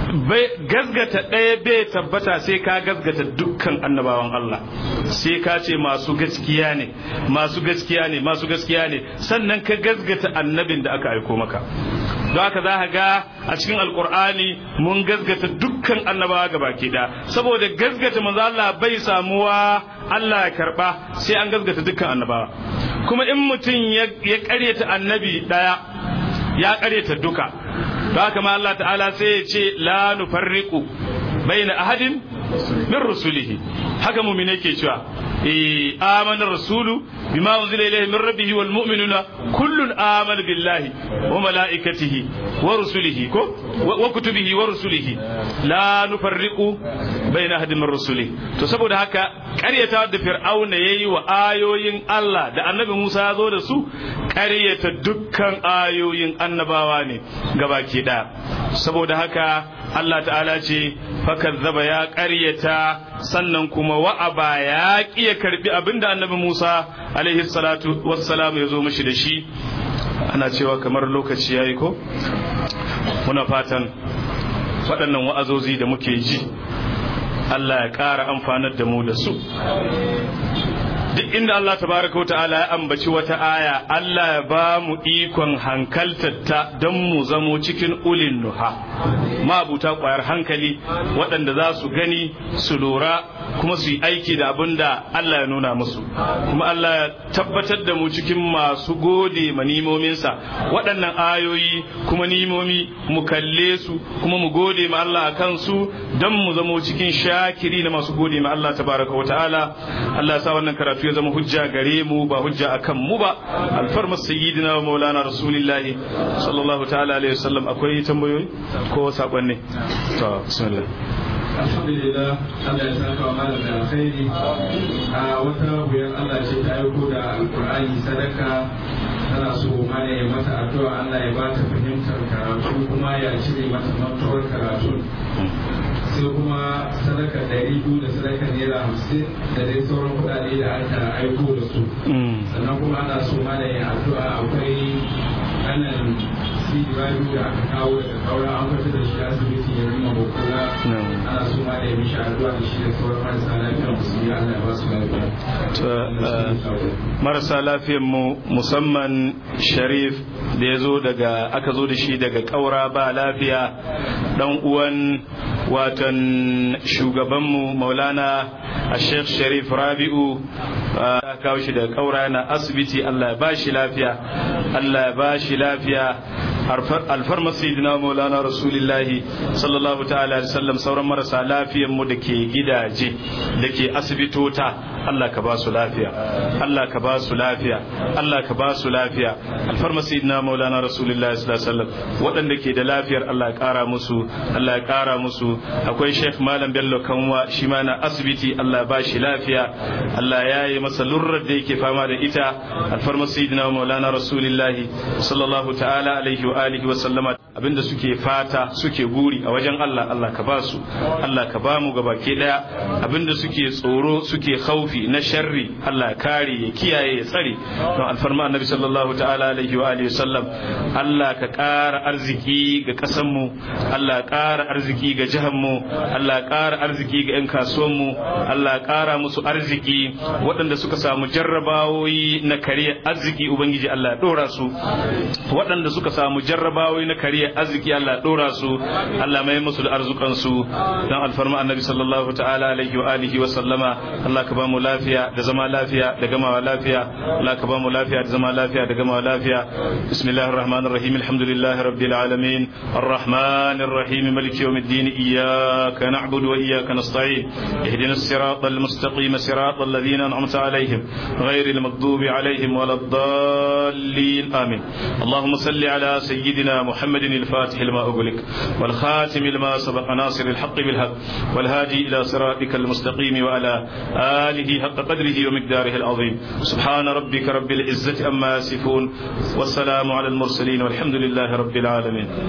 gasgata ɗaya bai tabbata sai ka gasgata dukkan annabawan Allah sai ka ce masu gaskiya ne masu gaskiya ne masu gaskiya ne sannan ka gasgata annabin da aka aiko maka don haka za ka ga a cikin alkur'ani mun gasgata dukkan annabawa gaba da saboda gasgata manzo Allah bai samuwa Allah ya karba sai an gasgata dukkan annabawa kuma in mutum ya karyata annabi daya ya karyata duka don haka ma Allah ta'ala sai ya ce la nufarriqu baina ahadin min rusulihi haka mu'mine ke cewa eh amana rasulu bima unzila ilayhi min rabbihi wal mu'minuna kullun amana billahi wa malaikatihi wa rusulihi ko wa kutubihi wa rusulihi la nufarriqu baina ahadin min rusulihi to saboda haka ƙaryata da fir'auna yayi wa ayoyin Allah da annabi Musa ya zo da su ƙaryata dukkan ayoyin annabawa ne gabaki ɗaya saboda haka Allah ta'ala ce fakazzaba ya ƙaryata sannan kuma wa'aba ya ƙi ya karbi abinda annabi Musa alaihi salatu wassalam ya zo mishi da shi ana cewa kamar lokaci yayi ko muna fatan waɗannan wa'azozi da muke ji Allah ya ƙara amfanar da mu da su duk inda Allah tabaraka ta'ala ya ambaci wata aya Allah ya ba mu ikon hankaltatta don mu zamo cikin ulin nuha mabuta kwayar hankali waɗanda za su gani su lura kuma su yi aiki da abin da Allah ya nuna musu kuma Allah ya tabbatar da mu cikin masu gode ma nimominsa waɗannan ayoyi kuma nimomi mu kalle su kuma mu gode ma Allah a kansu don mu zamo cikin shakiri na masu gode ma Allah tabaraka wa ta'ala Allah ya sa wannan karatu ya zama hujja gare mu ba hujja akan mu ba alfarmar sayyidina wa maulana rasulillahi sallallahu ta'ala alaihi wasallam akwai tambayoyi ko sakonni to bismillah alhamdulillah Allah ya saka wa malam da alkhairi a wata wuyar Allah ce ta aiko da alkur'ani sadaka tana so mana ya mata addu'a Allah ya bata fahimtar karatu kuma ya cire mata mantuwar karatu sai kuma sadaka ɗari biyu da sadaka naira hamsin da dai sauran kuɗaɗe da aka aiko da su sannan kuma ana so mana ya addu'a akwai kanan biyu da aka kawo daga kaura an fita da shi asibiti ya rima bukula ana so ma da ya mishi addu'a da shi da sauran marasa lafiya musulmi Allah ya ba su lafiya marasa lafiyan mu musamman sharif da ya zo daga aka zo da shi daga kaura ba lafiya dan uwan watan shugabanmu maulana a sheikh sharif rabi'u a kawo shi daga kaura yana asibiti Allah ya ba shi lafiya Allah ya ba shi lafiya alfarmar sayyidina maulana rasulillahi sallallahu ta'ala alaihi wasallam sauran marasa lafiyan mu da ke gidaje da ke asibitota Allah ka ba su lafiya Allah ka ba su lafiya Allah ka ba su lafiya alfarmar sayyidina maulana rasulillahi sallallahu alaihi wasallam waɗanda ke da lafiyar Allah ya ƙara musu Allah ya ƙara musu akwai Sheikh Malam Bello Kanwa shi ma na asibiti Allah ya ba shi lafiya Allah ya yi masa lurrar da yake fama da ita alfarmar sayyidina maulana rasulillahi sallallahu ta'ala alaihi wa alihi wa sallama abinda suke fata suke guri a wajen Allah Allah ka ba su Allah ka ba mu gabake daya abinda suke tsoro suke khaufi na sharri Allah kare ya kiyaye ya tsare don alfarma annabi sallallahu ta'ala alaihi wa alihi sallam Allah ka ƙara arziki ga ƙasar mu Allah ƙara arziki ga jihar mu Allah ƙara arziki ga 'yan kasuwan mu Allah ƙara musu arziki waɗanda suka samu jarrabawoyi na kariya arziki ubangiji Allah ya ɗora su waɗanda suka samu jarrabawoyi na kariya arziki Allah dora su Allah mai musu da arzukan su dan alfarma annabi sallallahu ta'ala alaihi wa alihi wa sallama Allah ka ba mu lafiya da zama lafiya da gamawa lafiya Allah ka ba mu lafiya da zama lafiya da gamawa lafiya bismillahir rahmanir rahim alhamdulillahi rabbil alamin arrahmanir rahim maliki yawmiddin iyyaka na'budu wa iyyaka nasta'in ihdinas siratal mustaqim siratal ladzina an'amta alaihim ghayril maghdubi alaihim waladdallin amin اللهم صل على سيدنا محمد الفاتح لما أغلق والخاتم لما سبق ناصر الحق بالحق والهادي إلى صراطك المستقيم وعلى آله حق قدره ومقداره العظيم سبحان ربك رب العزة أما يصفون والسلام على المرسلين والحمد لله رب العالمين